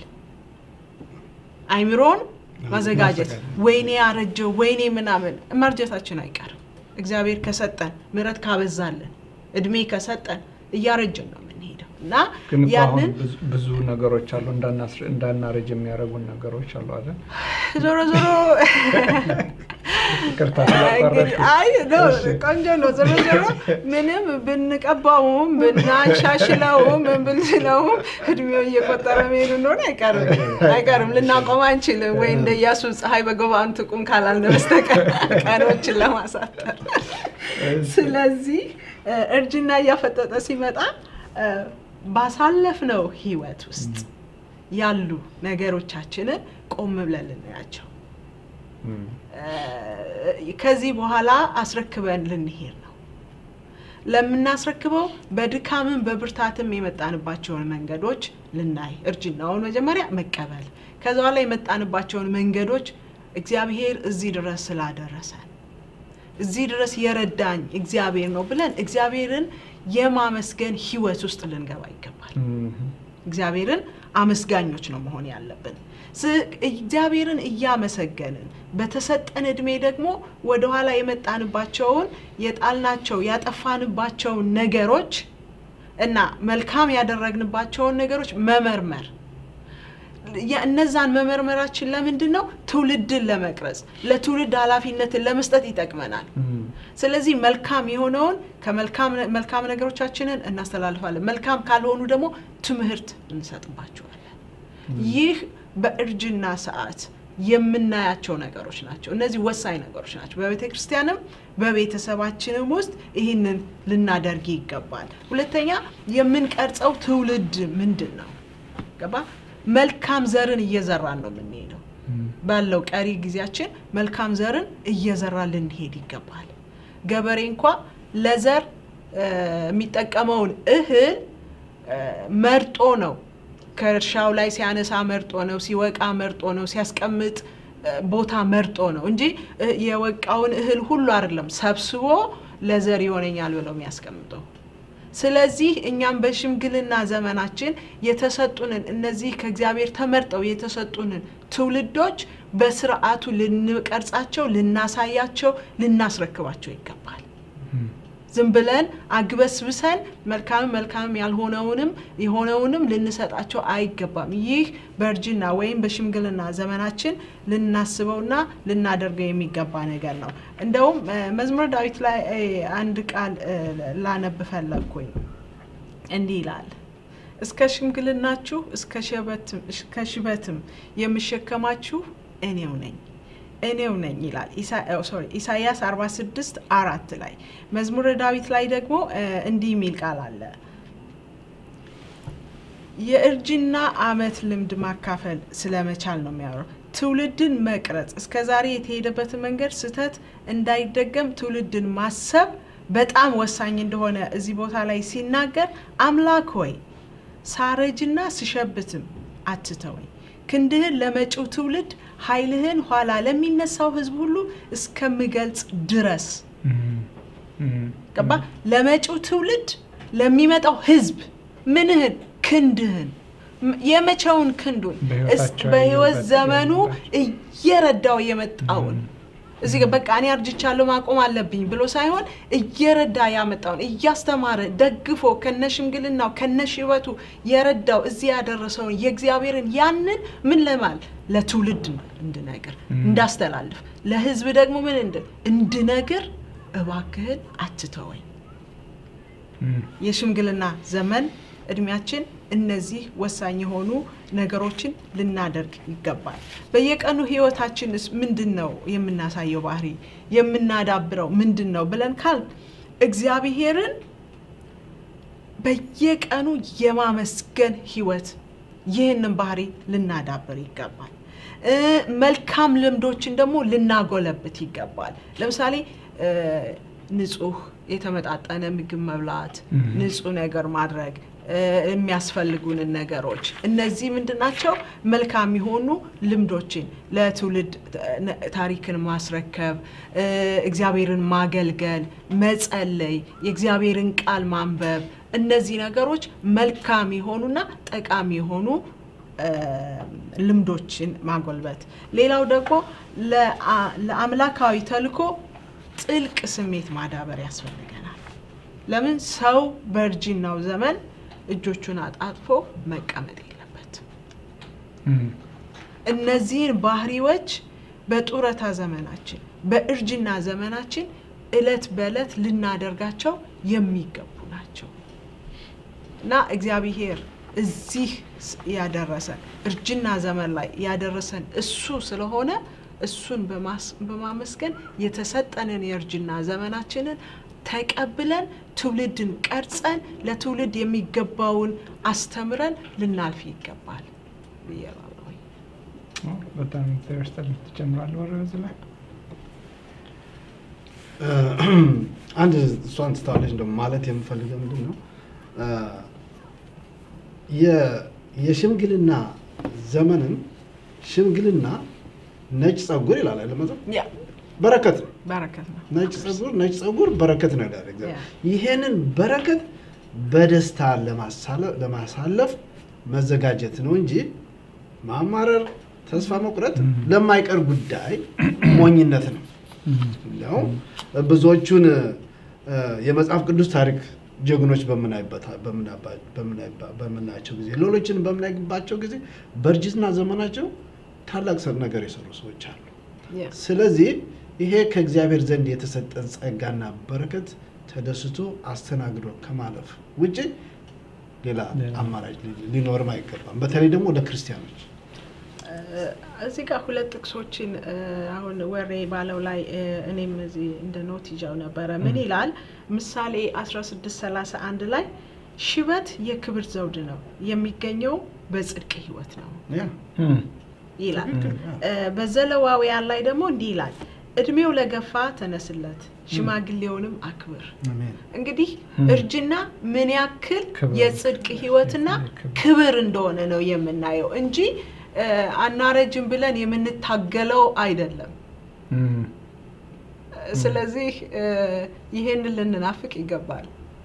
አይምሮን ማዘጋጀት። ማዘጋጀት። ወይኔ ያረጀው ወይኔ ምናምን መርጀታችን አይቀርም። እግዚአብሔር ከሰጠን ምሕረት ካበዛልን እድሜ ከሰጠን እያረጀን ነው የምንሄደው እና ግን እኮ አሁን ያንን ብዙ- ብዙ ነገሮች አሉ እንዳናስር- እንዳናረጅ የሚያደርጉን ነገሮች አሉ አይደል? ዞሮ ዞሮ ይቅርታ እንግዲህ ስላቋረጥኩ። አይ ነው እሺ። ቆንጆ ነው። ዞሮ ዞሮ ምንም ብንቀባውም ብናሻሽለውም ምን ብንለውም እድሜው እየቆጠረ መሄዱ እንደሆነ አይቀርም አይቀርም ልናቆም አንችልም። ወይ እንደ ኢያሱ ፀሐይ በገባን ትቁም ካላልን በስተቀር ቀኖችን ለማሳጠር ስለዚህ እ፣ እርጅና እያፈጠጠ ሲመጣ እ፣ ባሳለፍነው ህይወት ውስጥ ያሉ ነገሮቻችንን ቆም ብለን ልናያቸው እም፣ እ፣ ከዚህ በኋላ አስረክበን ልንሄድ ነው። ለምናስረክበው በድካምም በብርታትም የመጣንባቸውን መንገዶች ልናይ፣ እርጅናውን መጀመሪያ መቀበል፣ ከዛ በኋላ የመጣንባቸውን መንገዶች እግዚአብሔር እዚህ ድረስ ስላደረሰን እዚህ ድረስ የረዳኝ እግዚአብሔር ነው ብለን እግዚአብሔርን የማመስገን ህይወት ውስጥ ልንገባ ይገባል። እም፣ እግዚአብሔርን አመስጋኞች ነው መሆን ያለብን። ስ- እግዚአብሔርን እያመሰገንን በተሰጠን እድሜ ደግሞ ወደኋላ የመጣንባቸውን የጣልናቸው ያጠፋንባቸውን ነገሮች እና መልካም ያደረግንባቸውን ነገሮች መመርመር ያ- እነዛን መመርመራችን ለምንድን ነው? ትውልድን ለመቅረጽ ለትውልድ ኃላፊነትን ለመስጠት ይጠቅመናል። እም፣ ስለዚህ መልካም የሆነውን ከመልካም መልካም ነገሮቻችንን እናስተላልፋለን። መልካም ካልሆኑ ደግሞ ትምህርት እንሰጥባቸዋለን። ይህ በእርጅና ሰዓት የምናያቸው ነገሮች ናቸው። እነዚህ ወሳኝ ነገሮች ናቸው። በቤተ ክርስቲያንም በቤተሰባችንም ውስጥ ይህንን ልናደርግ ይገባል። ሁለተኛ የምንቀርጸው ትውልድ ምንድን ነው? ገባ? መልካም ዘርን እየዘራን ነው የምንሄደው። እም፣ ባለው ቀሪ ጊዜያችን መልካም ዘርን እየዘራ ልንሄድ ይገባል። ገበሬ እንኳ ለዘር እ፣ የሚጠቀመውን እህል እ፣ መርጦ ነው ከእርሻው ላይ ሲያነሳ መርጦ ነው፣ ሲወቃ መርጦ ነው፣ ሲያስቀምጥ እ፣ ቦታ መርጦ ነው እንጂ እ፣ የወቃውን እህል ሁሉ አይደለም ሰብስቦ ለዘር ይሆነኛል ብለው የሚያስቀምጠው። ስለዚህ እኛም በሽምግልና ዘመናችን የተሰጡንን እነዚህ ከእግዚአብሔር ተመርጠው የተሰጡንን ትውልዶች በስርዓቱ ልንቀርጻቸው፣ ልናሳያቸው፣ ልናስረክባቸው ይገባል። እም፣ ዝም ብለን አግበስብሰን መልካምም መልካምም ያልሆነውንም የሆነውንም ልንሰጣቸው አይገባም። ይህ በእርጅና ወይም በሽምግልና ዘመናችን ልናስበውና ልናደርገው የሚገባ ነገር ነው። እንደውም እ፣ መዝሙረ ዳዊት ላይ እ፣ አንድ ቃል እ፣ ላነብ ፈለግኩኝ። እንዲህ ይላል እስከ ሽምግልናችሁ እስከ ሸበትም- እስከ ሽበትም የምሸከማችሁ እኔው ነኝ እኔው ነኝ ይላል ኢሳ- ኦ፣ ሶሪ ኢሳይያስ 46 አራት ላይ መዝሙረ ዳዊት ላይ ደግሞ እ፣ እንዲህ የሚል ቃል አለ የእርጅና ዓመት ልምድ ማካፈል ስለመቻል ነው የሚያወራው። ትውልድን መቅረጽ እስከ ዛሬ የተሄደበትን መንገድ ስህተት እንዳይደገም ትውልድን ማሰብ በጣም ወሳኝ እንደሆነ እዚህ ቦታ ላይ ሲናገር አምላክ ሆይ ሳረጅና ስሸብትም አትተወኝ፣ ክንድህን ለመጪው ትውልድ ኃይልህን ኋላ ለሚነሳው ሕዝብ ሁሉ እስከምገልጽ ድረስ እም፣ እም፣ ገባ ለመጪው ትውልድ ለሚመጣው ህዝብ ምንህን ክንድህን ም- የመቼውን ክንዱን በሕይወታቸው እስ- በህይወት ያየሁበት ዘመኑ ያየሁበት። እየረዳው የመጣውን እዚህ ጋር በቃ እኔ አርጅቻለሁ ማቆም አለብኝ ብሎ ሳይሆን እየረዳ ያመጣውን እያስተማረ ደግፎ ከነ ሽምግልናው ከነ ሽበቱ የረዳው እዚህ ያደረሰውን የእግዚአብሔርን ያንን ምን ለማል ለትውልድ እንድነግር እንዳስተላልፍ ለህዝብ ደግሞ ምን እንድል እንድነግር እባክህን አትተወኝ። እም፣ የሽምግልና ዘመን እድሜያችን እነዚህ ወሳኝ የሆኑ ነገሮችን ልናደርግ ይገባል። በየቀኑ ህይወታችንስ ምንድን ነው የምናሳየው ባህሪ የምናዳብረው ምንድን ነው ብለን ካል እግዚአብሔርን በየቀኑ የማመስገን ህይወት ይህንን ባህሪ ልናዳብር ይገባል። እ፣ መልካም ልምዶችን ደግሞ ልናጎለብት ይገባል። ለምሳሌ እ፣ ንጹህ የተመጣጠነ ምግብ መብላት፣ Mhm. ንጹህ ነገር ማድረግ እ፣ የሚያስፈልጉንን ነገሮች እነዚህ ምንድን ናቸው? መልካም የሆኑ ልምዶችን ለትውልድ ነ- ታሪክን ማስረከብ እ፣ እግዚአብሔርን ማገልገል፣ መጸለይ፣ የእግዚአብሔርን ቃል ማንበብ እነዚህ ነገሮች መልካም የሆኑና ጠቃሚ የሆኑ እ፣ ልምዶችን ማጎልበት። ሌላው ደግሞ ለአ- ለአምላካዊ ተልእኮ ጥልቅ ስሜት ማዳበር ያስፈልገናል። ለምን ሰው በእርጅናው ዘመን እጆቹን አጣጥፎ መቀመጥ የለበትም። እም፣ እነዚህን ባህሪዎች በጡረታ ዘመናችን በእርጅና ዘመናችን እለት በእለት ልናደርጋቸው የሚገቡ ናቸው እና እግዚአብሔር እዚህ ስ- ያደረሰን እርጅና ዘመን ላይ ያደረሰን እሱ ስለሆነ እሱን በማስ- በማመስገን የተሰጠንን የእርጅና ዘመናችንን ተቀብለን ትውልድን ቀርጸን ለትውልድ የሚገባውን አስተምረን ልናልፍ ይገባል ብዬ እላለሁኝ። በጣም እግዚአብሔር ይስጥልኝ። ትጨምራለህ ወሬ በዚህ ላይ? አንድ እሷን ትታለች እንደውም ማለት የምፈልገው ምንድን ነው እ፣ የ- የሽምግልና ዘመንም ሽምግልና ነጭ ጸጉር ይላል አይደል መጽሐፍ? ያ በረከት ነው። በረከት ነው። ነጭ ጸጉር ነጭ ጸጉር በረከት ነው ይላል እግዚአብሔር። ያ። ይሄንን በረከት በደስታ ለማሳለ- ለማሳለፍ መዘጋጀት ነው እንጂ ማማረር፣ ተስፋ መቁረጥ ለማይቀር ጉዳይ ሞኝነት ነው። እንዲያውም ብዙዎቹን እ፣ የመጽሐፍ ቅዱስ ታሪክ ጀግኖች በምናይበት በምናባ- በምናይባ- በምናያቸው ጊዜ ሌሎችን በምናይባቸው ጊዜ በእርጅና ዘመናቸው ታላቅ ሰ- ነገር የሰሩ ሰዎች አሉ። ያ ስለዚህ ይሄ ከእግዚአብሔር ዘንድ የተሰጠን ጸጋና በረከት ተደስቶ አስተናግዶ ከማለፍ ውጭ ሌላ ሌላ አማራጭ ሊ- ሊኖርም አይገባም። በተለይ ደግሞ ለክርስቲያኖች እዚህ ጋር ሁለት ጥቅሶችን እ፣ አሁን ወሬ ባለው ላይ እ፣ እኔም እዚህ እንደ ኖት ይዣው ነበረ። ምን ይላል? ምሳሌ 1631 ላይ ሽበት የክብር ዘውድ ነው የሚገኘው በጽድቅ ሕይወት ነው ያ እም፣ ይላል። ትክክል፣ ያ። እ፣ በዘሌዋውያን ላይ ደግሞ እንዲህ ይላል፣ እድሜው ለገፋ ተነስለት፣ ሽማግሌውንም አክብር። አሜን። እንግዲህ ም። እርጅና ምን ያክል ክብር። የጽድቅ ህይወትና የክብር። ክብር እንደሆነ ነው የምናየው እንጂ እ፣ አናረጅም ብለን የምንታገለው አይደለም። እም። እ፣ ስለዚህ እ፣ ይሄንን ልንናፍቅ ይገባል።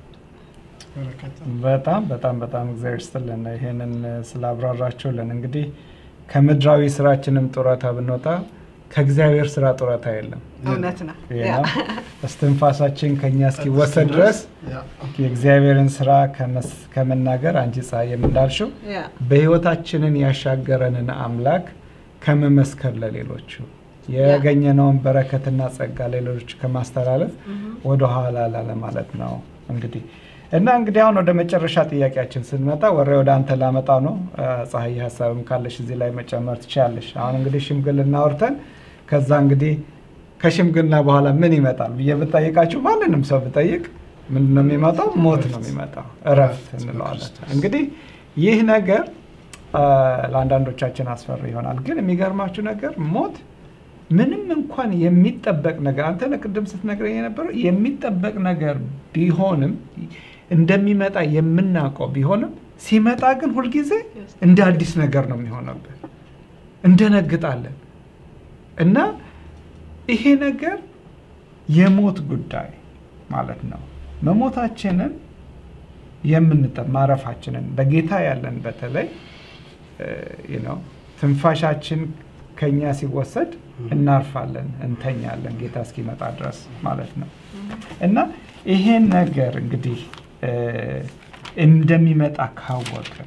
በረከት በጣም በጣም በጣም እግዚአብሔር ይስጥልን ይሄንን ስላብራራችሁልን። እንግዲህ ከምድራዊ ስራችንም ጡረታ ብንወጣ ከእግዚአብሔር ስራ ጡረታ የለም። እውነት ነው። ይሄ ያ። ነው። እስትንፋሳችን ከኛ እስኪወሰድ ድረስ ያ። የእግዚአብሔርን ስራ ከመስ- ከመናገር አንቺ ፀሐይም እንዳልሽው ያ በህይወታችንን ያሻገረንን አምላክ ከመመስከር ለሌሎቹ ያገኘነውን በረከትና ጸጋ ለሌሎች ከማስተላለፍ ወደ ኋላ ላለ ማለት ነው። እንግዲህ እና እንግዲህ አሁን ወደ መጨረሻ ጥያቄያችን ስንመጣ ወሬ ወደ አንተ ላመጣ ነው። አ፣ ፀሐይ ሀሳብም ካለሽ እዚህ ላይ መጨመር ትችላለሽ። አሁን እንግዲህ ሽምግልና አውርተን ከዛ እንግዲህ ከሽምግልና በኋላ ምን ይመጣል ብዬ ብጠይቃችሁ ማንንም ሰው ብጠይቅ ምንድን ነው የሚመጣው? ሞት ነው የሚመጣው፣ እረፍት እንለዋለን። እንግዲህ ይህ ነገር አ፣ ለአንዳንዶቻችን አስፈሪ ይሆናል። ግን የሚገርማችሁ ነገር ሞት ምንም እንኳን የሚጠበቅ ነገር አንተ ነህ ቅድም ስትነግረኝ የነበረው የሚጠበቅ ነገር ቢሆንም እንደሚመጣ የምናውቀው ቢሆንም ሲመጣ ግን ሁልጊዜ እንደ አዲስ ነገር ነው የሚሆነብን። እንደነግጣለን እና ይሄ ነገር የሞት ጉዳይ ማለት ነው። መሞታችንን የምንጠ ማረፋችንን በጌታ ያለን በተለይ ነው ትንፋሻችን ከኛ ሲወሰድ እናርፋለን፣ እንተኛለን ጌታ እስኪመጣ ድረስ ማለት ነው እና ይሄን ነገር እንግዲህ እ፣ እንደሚመጣ ካወቅን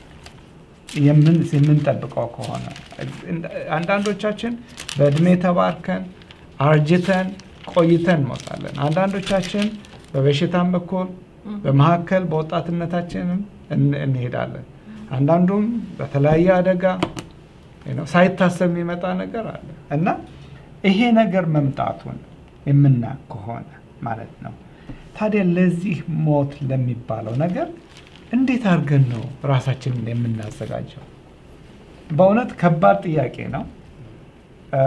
የምን- የምንጠብቀው ከሆነ አንዳንዶቻችን በእድሜ ተባርከን አርጅተን ቆይተን እንሞታለን። አንዳንዶቻችን በበሽታም በኩል በመካከል በወጣትነታችንም እን- እንሄዳለን። አንዳንዱም በተለያየ አደጋ ነው ሳይታሰብ የሚመጣ ነገር አለ እና ይሄ ነገር መምጣቱን የምናውቅ ከሆነ ማለት ነው ታዲያ ለዚህ ሞት ለሚባለው ነገር እንዴት አድርገን ነው ራሳችንን የምናዘጋጀው? በእውነት ከባድ ጥያቄ ነው፣ እ፣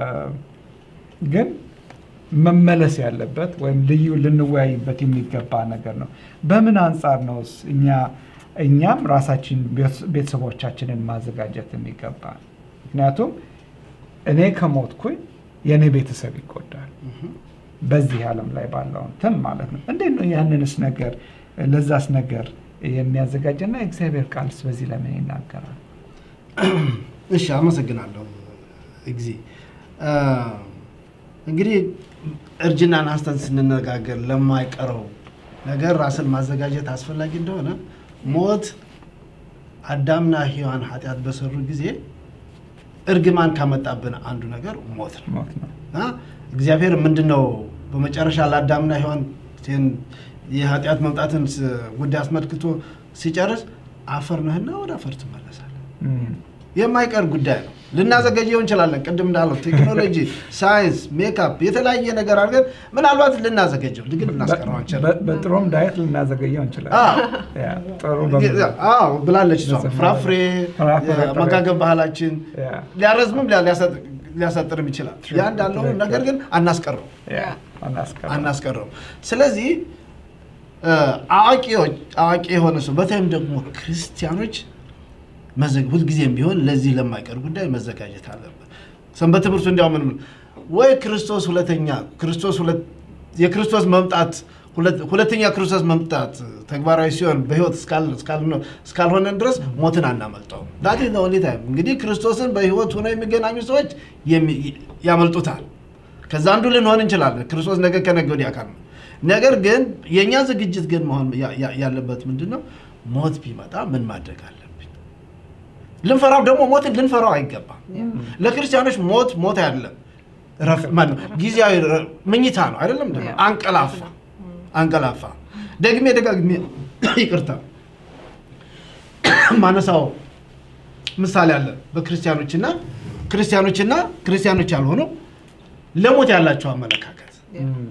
ግን መመለስ ያለበት ወይም ልዩ ልንወያይበት የሚገባ ነገር ነው። በምን አንጻር ነውስ እኛ እኛም ራሳችን ቤተሰቦቻችንን ማዘጋጀት የሚገባ ምክንያቱም እኔ ከሞትኩኝ የእኔ ቤተሰብ ይጎዳል። በዚህ ዓለም ላይ ባለው እንትን ማለት ነው። እንዴት ነው ያንንስ ነገር ለዛስ ነገር የሚያዘጋጅና የእግዚአብሔር ቃልስ በዚህ ለምን ይናገራል? እሺ አመሰግናለሁ ጊዜ እንግዲህ እርጅናን አንስተን ስንነጋገር ለማይቀረው ነገር ራስን ማዘጋጀት አስፈላጊ እንደሆነ ሞት አዳምና ሔዋን ኃጢአት በሰሩ ጊዜ እርግማን ካመጣብን አንዱ ነገር ሞት ነው። ሞት ነው። እና እግዚአብሔር ምንድን ነው በመጨረሻ ለአዳምና ሔዋን ይህን የኃጢአት መምጣትን ስ- ጉዳይ አስመልክቶ ሲጨርስ አፈር ነህና ወደ አፈር ትመለሳለህ። እም፣ የማይቀር ጉዳይ ነው። ልናዘገየው እንችላለን። ቅድም እንዳለው ቴክኖሎጂ፣ ሳይንስ፣ ሜካፕ የተለያየ ነገር አድርገን ምናልባት ልናዘገጀው ግን ልናስቀረው አንችልም። በ- በጥሩም ዳየት ልናዘገየው እንችላለን። አዎ። ያ፣ ጥሩ በምግብ አዎ ብላለች እሷ። በዘመናዊ- ፍራፍሬ ፍራፍሬ፣ የአመጋገብ ባህላችን ያ፣ ሊያረዝምም ሊያ- ሊያሳጥ- ሊያሳጥርም ይችላል። True. ያ እንዳለው ትክክል። ነገር ግን አናስቀረው ያ፣ አናስቀረው። አናስቀረው። ስለዚህ እ፣ አዋቂዎች አዋቂ የሆነ ሰው በተለይም ደግሞ ክርስቲያኖች መዘግ- ሁልጊዜም ቢሆን ለዚህ ለማይቀር ጉዳይ መዘጋጀት አለበት። ሰንበት ትምህርቱ እንዲያው ምን ወይ ክርስቶስ ሁለተኛ ክርስቶስ ሁለት- የክርስቶስ መምጣት ሁለት- ሁለተኛ ክርስቶስ መምጣት ተግባራዊ ሲሆን በህይወት እስካል- እስካልኖ- እስካልሆነን ድረስ ሞትን አናመልጠውም። ዳት ኢዝ ዘ ኦንሊ ታይም። እንግዲህ ክርስቶስን በህይወት ሆነው የሚገናኙ ሰዎች የሚ- ያመልጡታል። ከዛ አንዱ ልንሆን እንችላለን። ክርስቶስ ነገ ከነገ ወዲያ አካል ነው። ነገር ግን የእኛ ዝግጅት ግን መሆን ያ- ያ- ያለበት ምንድን ነው? ሞት ቢመጣ ምን ማድረግ አለብኝ? ልንፈራው ደግሞ ሞትን ልንፈራው አይገባም። ለክርስቲያኖች ሞት ሞት አይደለም፣ ረፍ- ማነው? ጊዜያዊ ረ- ምኝታ ነው አይደለም? እንደ ያ። አንቀላፋ አንቀላፋ። ደግሜ ደጋግሜ ይቅርታ ማነሳው ምሳሌ አለ በክርስቲያኖችና ክርስቲያኖችና ክርስቲያኖች ያልሆኑ ለሞት ያላቸው አመለካከት እም፣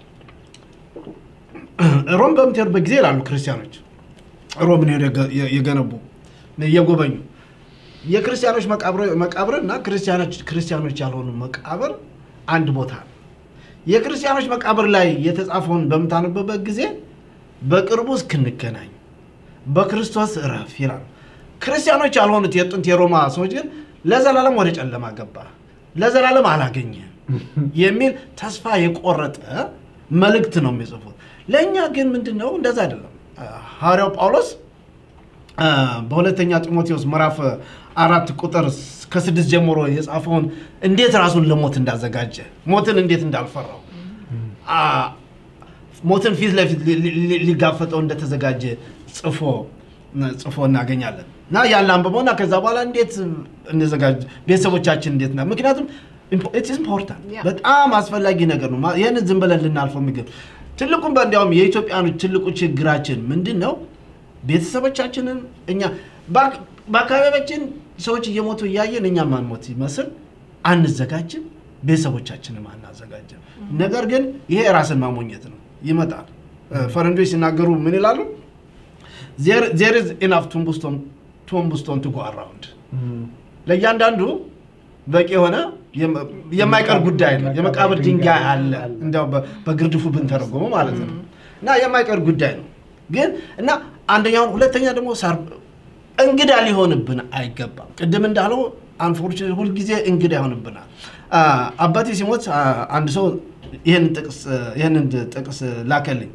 ሮም በምትሄዱበት ጊዜ ይላሉ ክርስቲያኖች ሮምን ሄደው የገ- የ- የገነቡ እየጎበኙ የክርስቲያኖች መቃብር- መቃብር እና ክርስቲያኖች ክርስቲያኖች ያልሆኑ መቃብር አንድ ቦታ ነው። የክርስቲያኖች መቃብር ላይ የተጻፈውን በምታነብበት ጊዜ በቅርቡ እስክንገናኝ በክርስቶስ እረፍ ይላሉ። ክርስቲያኖች ያልሆኑት የጥንት የሮማ ሰዎች ግን ለዘላለም ወደ ጨለማ ገባ፣ ለዘላለም አላገኘም የሚል ተስፋ የቆረጠ መልእክት ነው የሚጽፉት። ለእኛ ግን ምንድን ነው እንደዛ አይደለም። ሐዋርያው ጳውሎስ አ፣ በሁለተኛ ጢሞቴዎስ ምዕራፍ አራት ቁጥር ስ- ከስድስት ጀምሮ የጻፈውን እንዴት ራሱን ለሞት እንዳዘጋጀ ሞትን እንዴት እንዳልፈራው አ፣ ሞትን ፊት ለፊት ሊ- ሊ- ሊ- ሊጋፈጠው እንደተዘጋጀ ጽፎ ጽፎ እናገኛለን እና ያን አንብበው እና ከዛ በኋላ እንዴት እንዘጋጅ ቤተሰቦቻችን እንዴት ና ምክንያቱም ኢትስ ኢምፖርታንት Yeah. በጣም አስፈላጊ ነገር ነው። ማ- ይህንን ዝም ብለን ልናልፈው ምግብ ትልቁም በእንዲያውም የኢትዮጵያኖች ትልቁ ችግራችን ምንድን ነው? ቤተሰቦቻችንን እኛ በአክ- በአካባቢያችን ሰዎች እየሞቱ እያየን እኛ ማንሞት ይመስል አንዘጋጅም፣ ቤተሰቦቻችንም አናዘጋጅም። ነገር ግን ይሄ የራስን ማሞኘት ነው። ይመጣል። እ፣ ፈረንጆች ሲናገሩ ምን ይላሉ? ዜር ኢዝ ኢናፍ ቱምቡስቶን ቱ ጎ አራውንድ እም፣ ለእያንዳንዱ በቂ የሆነ የመ- የማይቀር ጉዳይ ነው። የመቃብር ድንጋይ አለ እንዲያው በ- በግርድፉ ብንተረጎመው ማለት ነው። እና የማይቀር ጉዳይ ነው ግን እና አንደኛውን ሁለተኛ ደግሞ ሳር እንግዳ ሊሆንብን አይገባም። ቅድም እንዳለው አንፎርቹኔት ሁልጊዜ እንግዳ ይሆንብናል። አ፣ አባቴ ሲሞት አ፣ አንድ ሰው ይህንን ጥቅስ ይህንን ጥቅስ ላከልኝ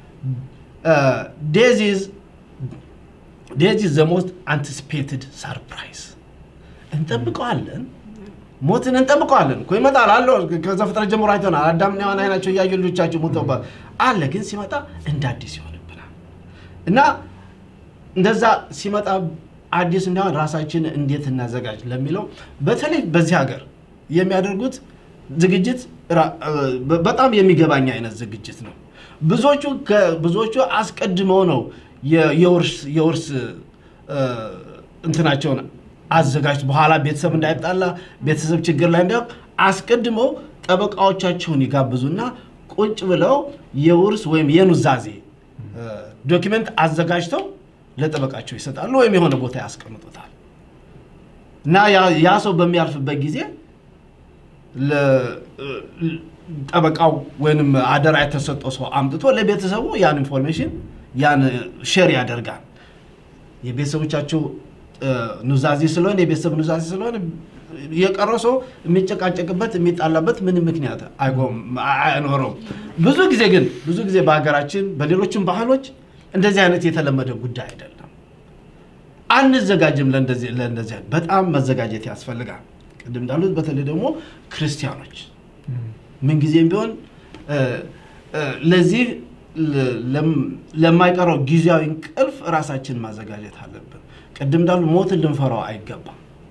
ዴዚዝ ዴዚዝ ዘ ሞስት አንቲሲፔትድ ሰርፕራይዝ እንጠብቀዋለን ሞትን እንጠብቀዋለን እኮ ይመጣል አለ ከዛ ፍጥረት ጀምሮ አይተናል አዳምና ሔዋን አይናቸው እያዩ ልጆቻቸው ሞተውባት አለ ግን ሲመጣ እንደ አዲስ ይሆንብናል እና እንደዛ ሲመጣ አዲስ እንዲሆን ራሳችን እንዴት እናዘጋጅ ለሚለው በተለይ በዚህ ሀገር የሚያደርጉት ዝግጅት ራ- በ- በጣም የሚገባኝ አይነት ዝግጅት ነው ብዙዎቹ ከ- ብዙዎቹ አስቀድመው ነው የ- የውርስ የውርስ እ፣ እንትናቸውን አዘጋጅ በኋላ ቤተሰብ እንዳይጣላ ቤተሰብ ችግር ላይ እንዲያውቅ አስቀድመው ጠበቃዎቻቸውን ይጋብዙና ቁጭ ብለው የውርስ ወይም የኑዛዜ እ፣ ዶኪመንት አዘጋጅተው ለጠበቃቸው ይሰጣሉ ወይም የሆነ ቦታ ያስቀምጡታል እና ያ- ያ ሰው በሚያልፍበት ጊዜ ለ- ለ- ጠበቃው ወይንም አደራ የተሰጠው ሰው አምጥቶ ለቤተሰቡ ያን ኢንፎርሜሽን ያን ሼር ያደርጋል። የቤተሰቦቻቸው እ፣ ኑዛዜ ስለሆነ የቤተሰብ ኑዛዜ ስለሆነ የቀረው ሰው የሚጨቃጨቅበት የሚጣላበት ምንም ምክንያት አይቆም አይኖረውም። ብዙ ጊዜ ግን ብዙ ጊዜ በሀገራችን በሌሎችም ባህሎች እንደዚህ አይነት የተለመደ ጉዳይ አይደለም። አንዘጋጅም ለእንደዚህ ለእንደዚህ አይነት በጣም መዘጋጀት ያስፈልጋል። ቅድም እንዳሉት በተለይ ደግሞ ክርስቲያኖች ምንጊዜም ቢሆን እ፣ እ፣ ለዚህ ለ- ለም- ለማይቀረው ጊዜያዊ እንቅልፍ ራሳችን ማዘጋጀት አለብን። ቅድም እንዳሉ ሞትን ልንፈራው አይገባም።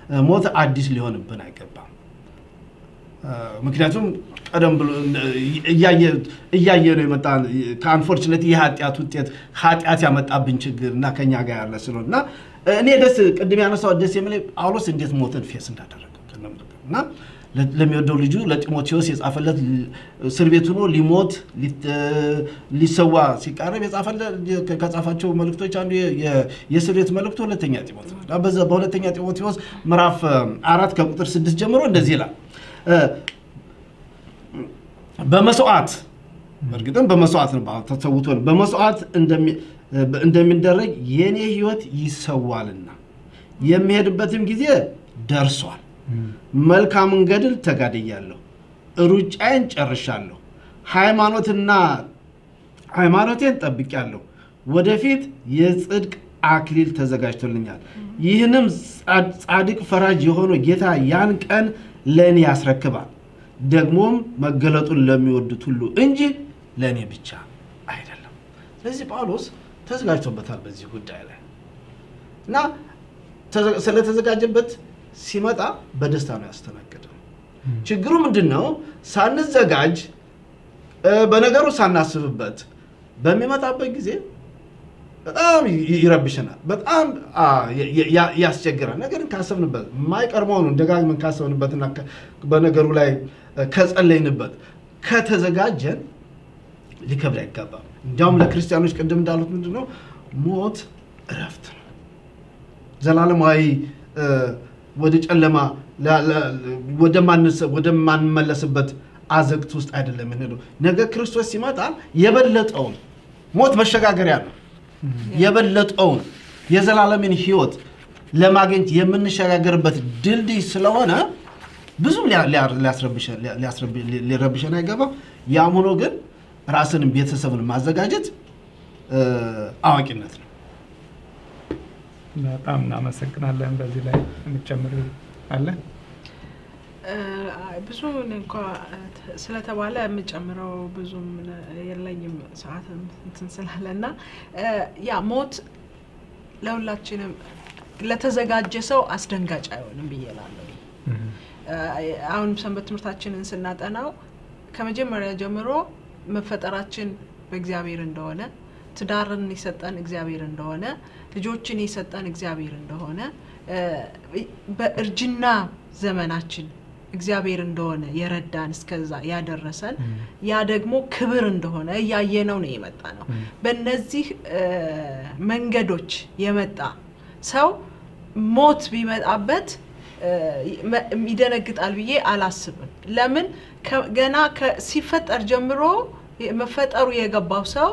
ሞት አዲስ ሊሆንብን አይገባም። ምክንያቱም ቀደም ብሎ እያየ ነው የመጣ ከአንፎርችነት የኃጢአት ውጤት ኃጢአት ያመጣብን ችግር እና ከኛ ጋር ያለ ስለሆነ እና እኔ ደስ ቅድም ያነሳው ደስ የሚለኝ ጳውሎስ እንዴት ሞትን ፌስ እንዳደረገ እና ለሚወደው ልጁ ለጢሞቴዎስ የጻፈለት እስር ቤት ሆኖ ሊሞት ሊሰዋ ሲቃረብ ከጻፋቸው መልእክቶች አንዱ የእስር ቤት መልእክቱ ሁለተኛ ጢሞቴዎስ በሁለተኛ ጢሞቴዎስ ምዕራፍ አራት ከቁጥር ስድስት ጀምሮ እንደዚህ ይላል በመስዋዕት እርግጥም በመስዋዕት ነው ተሰውቶ ነው በመስዋዕት እንደሚደረግ የእኔ ህይወት ይሰዋልና የሚሄድበትም ጊዜ ደርሷል መልካምን ገድል ተጋድያለሁ ሩጫዬን ጨርሻለሁ ሃይማኖትና ሃይማኖቴን ጠብቄያለሁ ወደፊት የጽድቅ አክሊል ተዘጋጅቶልኛል ይህንም ጻድቅ ፈራጅ የሆነው ጌታ ያን ቀን ለእኔ ያስረክባል ደግሞም መገለጡን ለሚወዱት ሁሉ እንጂ ለእኔ ብቻ አይደለም ስለዚህ ጳውሎስ ተዘጋጅቶበታል በዚህ ጉዳይ ላይ እና ስለተዘጋጀበት ሲመጣ በደስታ ነው ያስተናገደው ችግሩ ምንድን ነው ሳንዘጋጅ በነገሩ ሳናስብበት በሚመጣበት ጊዜ በጣም ይረብሸናል በጣም ያስቸግራል ነገርን ካሰብንበት የማይቀር መሆኑን ደጋግመን ካሰብንበትና በነገሩ ላይ ከጸለይንበት ከተዘጋጀን ሊከብድ አይገባም እንዲያውም ለክርስቲያኖች ቅድም እንዳሉት ምንድን ነው ሞት እረፍት ነው ዘላለማዊ ወደ ጨለማ ወደማንመለስበት አዘግት ውስጥ አይደለም የምንሄደው ነገ ክርስቶስ ሲመጣ የበለጠውን ሞት መሸጋገሪያ ነው የበለጠውን የዘላለምን ህይወት ለማግኘት የምንሸጋገርበት ድልድይ ስለሆነ ብዙም ሊረብሸን አይገባም ያም ሆኖ ግን ራስንም ቤተሰብን ማዘጋጀት አዋቂነት ነው በጣም እናመሰግናለን በዚህ ላይ የምጨምር አለ ብዙ እንኳ ስለተባለ የምጨምረው ብዙም የለኝም ሰዓት እንትን ስላለ እና ያ ሞት ለሁላችንም ለተዘጋጀ ሰው አስደንጋጭ አይሆንም ብዬ እላለሁ አሁን ሰንበት ትምህርታችንን ስናጠናው ከመጀመሪያ ጀምሮ መፈጠራችን በእግዚአብሔር እንደሆነ ትዳርን የሰጠን እግዚአብሔር እንደሆነ ልጆችን የሰጠን እግዚአብሔር እንደሆነ በእርጅና ዘመናችን እግዚአብሔር እንደሆነ የረዳን እስከዛ ያደረሰን ያ ደግሞ ክብር እንደሆነ እያየነው ነው የመጣ ነው በእነዚህ መንገዶች የመጣ ሰው ሞት ቢመጣበት ይደነግጣል ብዬ አላስብም ለምን ገና ሲፈጠር ጀምሮ መፈጠሩ የገባው ሰው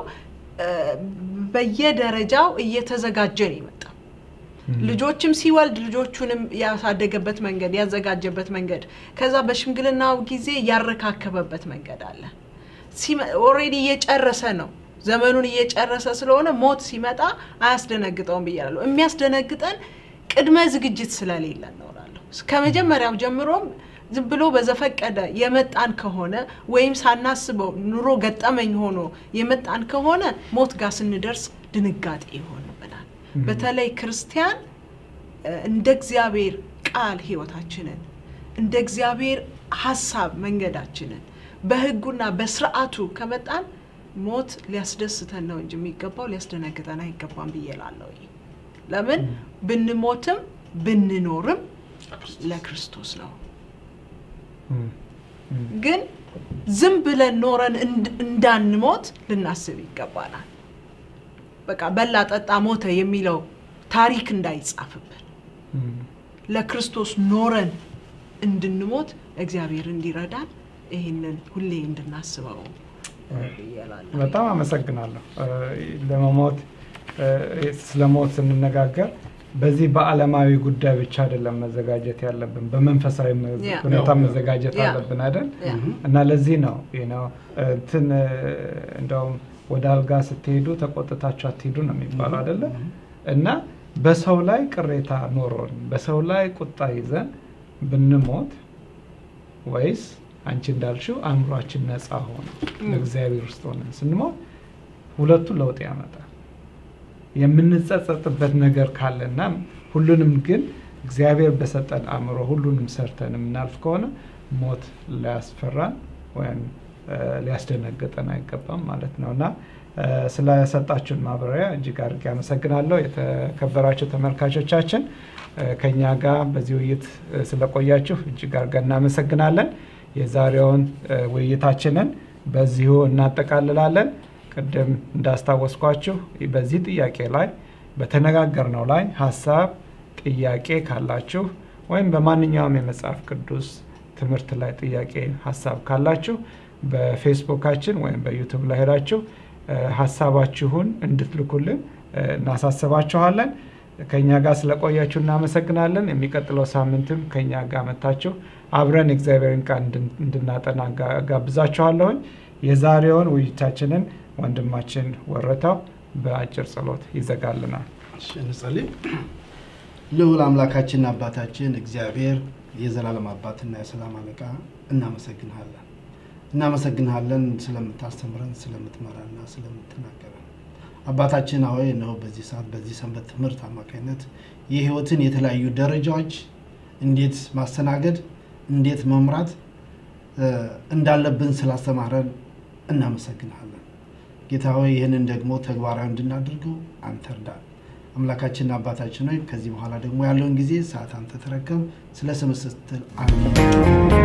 በየደረጃው እየተዘጋጀ ነው የመጣው ልጆችም ሲወልድ ልጆቹንም ያሳደገበት መንገድ ያዘጋጀበት መንገድ ከዛ በሽምግልናው ጊዜ ያረካከበበት መንገድ አለ ኦሬዲ እየጨረሰ ነው ዘመኑን እየጨረሰ ስለሆነ ሞት ሲመጣ አያስደነግጠውም ብያለሁ የሚያስደነግጠን ቅድመ ዝግጅት ስለሌለ እኖራለሁ ከመጀመሪያው ጀምሮም ዝም ብሎ በዘፈቀደ የመጣን ከሆነ ወይም ሳናስበው ኑሮ ገጠመኝ ሆኖ የመጣን ከሆነ ሞት ጋር ስንደርስ ድንጋጤ ይሆንብናል በተለይ ክርስቲያን እንደ እግዚአብሔር ቃል ህይወታችንን እንደ እግዚአብሔር ሀሳብ መንገዳችንን በህጉና በስርዓቱ ከመጣን ሞት ሊያስደስተን ነው እንጂ የሚገባው ሊያስደነግጠን አይገባም ብዬ ላለሁ ለምን ብንሞትም ብንኖርም ለክርስቶስ ነው ግን ዝም ብለን ኖረን እንዳንሞት ልናስብ ይገባናል በቃ በላ ጠጣ ሞተ የሚለው ታሪክ እንዳይጻፍብን ለክርስቶስ ኖረን እንድንሞት እግዚአብሔር እንዲረዳን ይህንን ሁሌ እንድናስበው በጣም አመሰግናለሁ ለመሞት ስለ ሞት ስንነጋገር በዚህ በአለማዊ ጉዳይ ብቻ አይደለም መዘጋጀት ያለብን በመንፈሳዊ ሁኔታ መዘጋጀት አለብን አይደል እና ለዚህ ነው እንትን እንደውም ወደ አልጋ ስትሄዱ ተቆጥታችሁ አትሄዱ ነው የሚባለው አይደለ እና በሰው ላይ ቅሬታ ኖሮን በሰው ላይ ቁጣ ይዘን ብንሞት ወይስ አንቺ እንዳልሽው አእምሯችን ነፃ ሆነ በእግዚአብሔር ውስጥ ሆነን ስንሞት ሁለቱ ለውጥ ያመጣል የምንጸጸጥበት ነገር ካለና ሁሉንም ግን እግዚአብሔር በሰጠን አእምሮ ሁሉንም ሰርተን የምናልፍ ከሆነ ሞት ሊያስፈራን ወይም ሊያስደነግጠን አይገባም ማለት ነው እና ስለሰጣችሁን ማብራሪያ እጅግ አድርጌ አመሰግናለሁ። የተከበራችሁ ተመልካቾቻችን ከኛ ጋር በዚህ ውይይት ስለቆያችሁ እጅግ አድርገን እናመሰግናለን። የዛሬውን ውይይታችንን በዚሁ እናጠቃልላለን። ቅድም እንዳስታወስኳችሁ በዚህ ጥያቄ ላይ በተነጋገርነው ላይ ሀሳብ፣ ጥያቄ ካላችሁ ወይም በማንኛውም የመጽሐፍ ቅዱስ ትምህርት ላይ ጥያቄ ሀሳብ ካላችሁ በፌስቡካችን ወይም በዩቱብ ላይ ሄዳችሁ ሀሳባችሁን እንድትልኩልን እናሳስባችኋለን። ከኛ ጋር ስለቆያችሁ እናመሰግናለን። የሚቀጥለው ሳምንትም ከኛ ጋር መታችሁ አብረን የእግዚአብሔርን ቃል እንድናጠና ጋብዛችኋለሁኝ። የዛሬውን ውይይታችንን ወንድማችን ወረታው በአጭር ጸሎት ይዘጋልናል። እንጸልይ። ልዑል አምላካችንና አባታችን እግዚአብሔር የዘላለም አባትና የሰላም አለቃ እናመሰግንሃለን እናመሰግንሃለን ስለምታስተምረን ስለምትመራና ስለምትናገረን አባታችን ሆይ ነው በዚህ ሰዓት በዚህ ሰንበት ትምህርት አማካኝነት የህይወትን የተለያዩ ደረጃዎች እንዴት ማስተናገድ እንዴት መምራት እንዳለብን ስላስተማረን እናመሰግንሃለን ጌታ ሆይ ይህንን ደግሞ ተግባራዊ እንድናደርገው አንተ እርዳን አምላካችንና አባታችን ሆይ ከዚህ በኋላ ደግሞ ያለውን ጊዜ ሰዓት አንተ ተረከብ ስለ ስም ስትል አሜን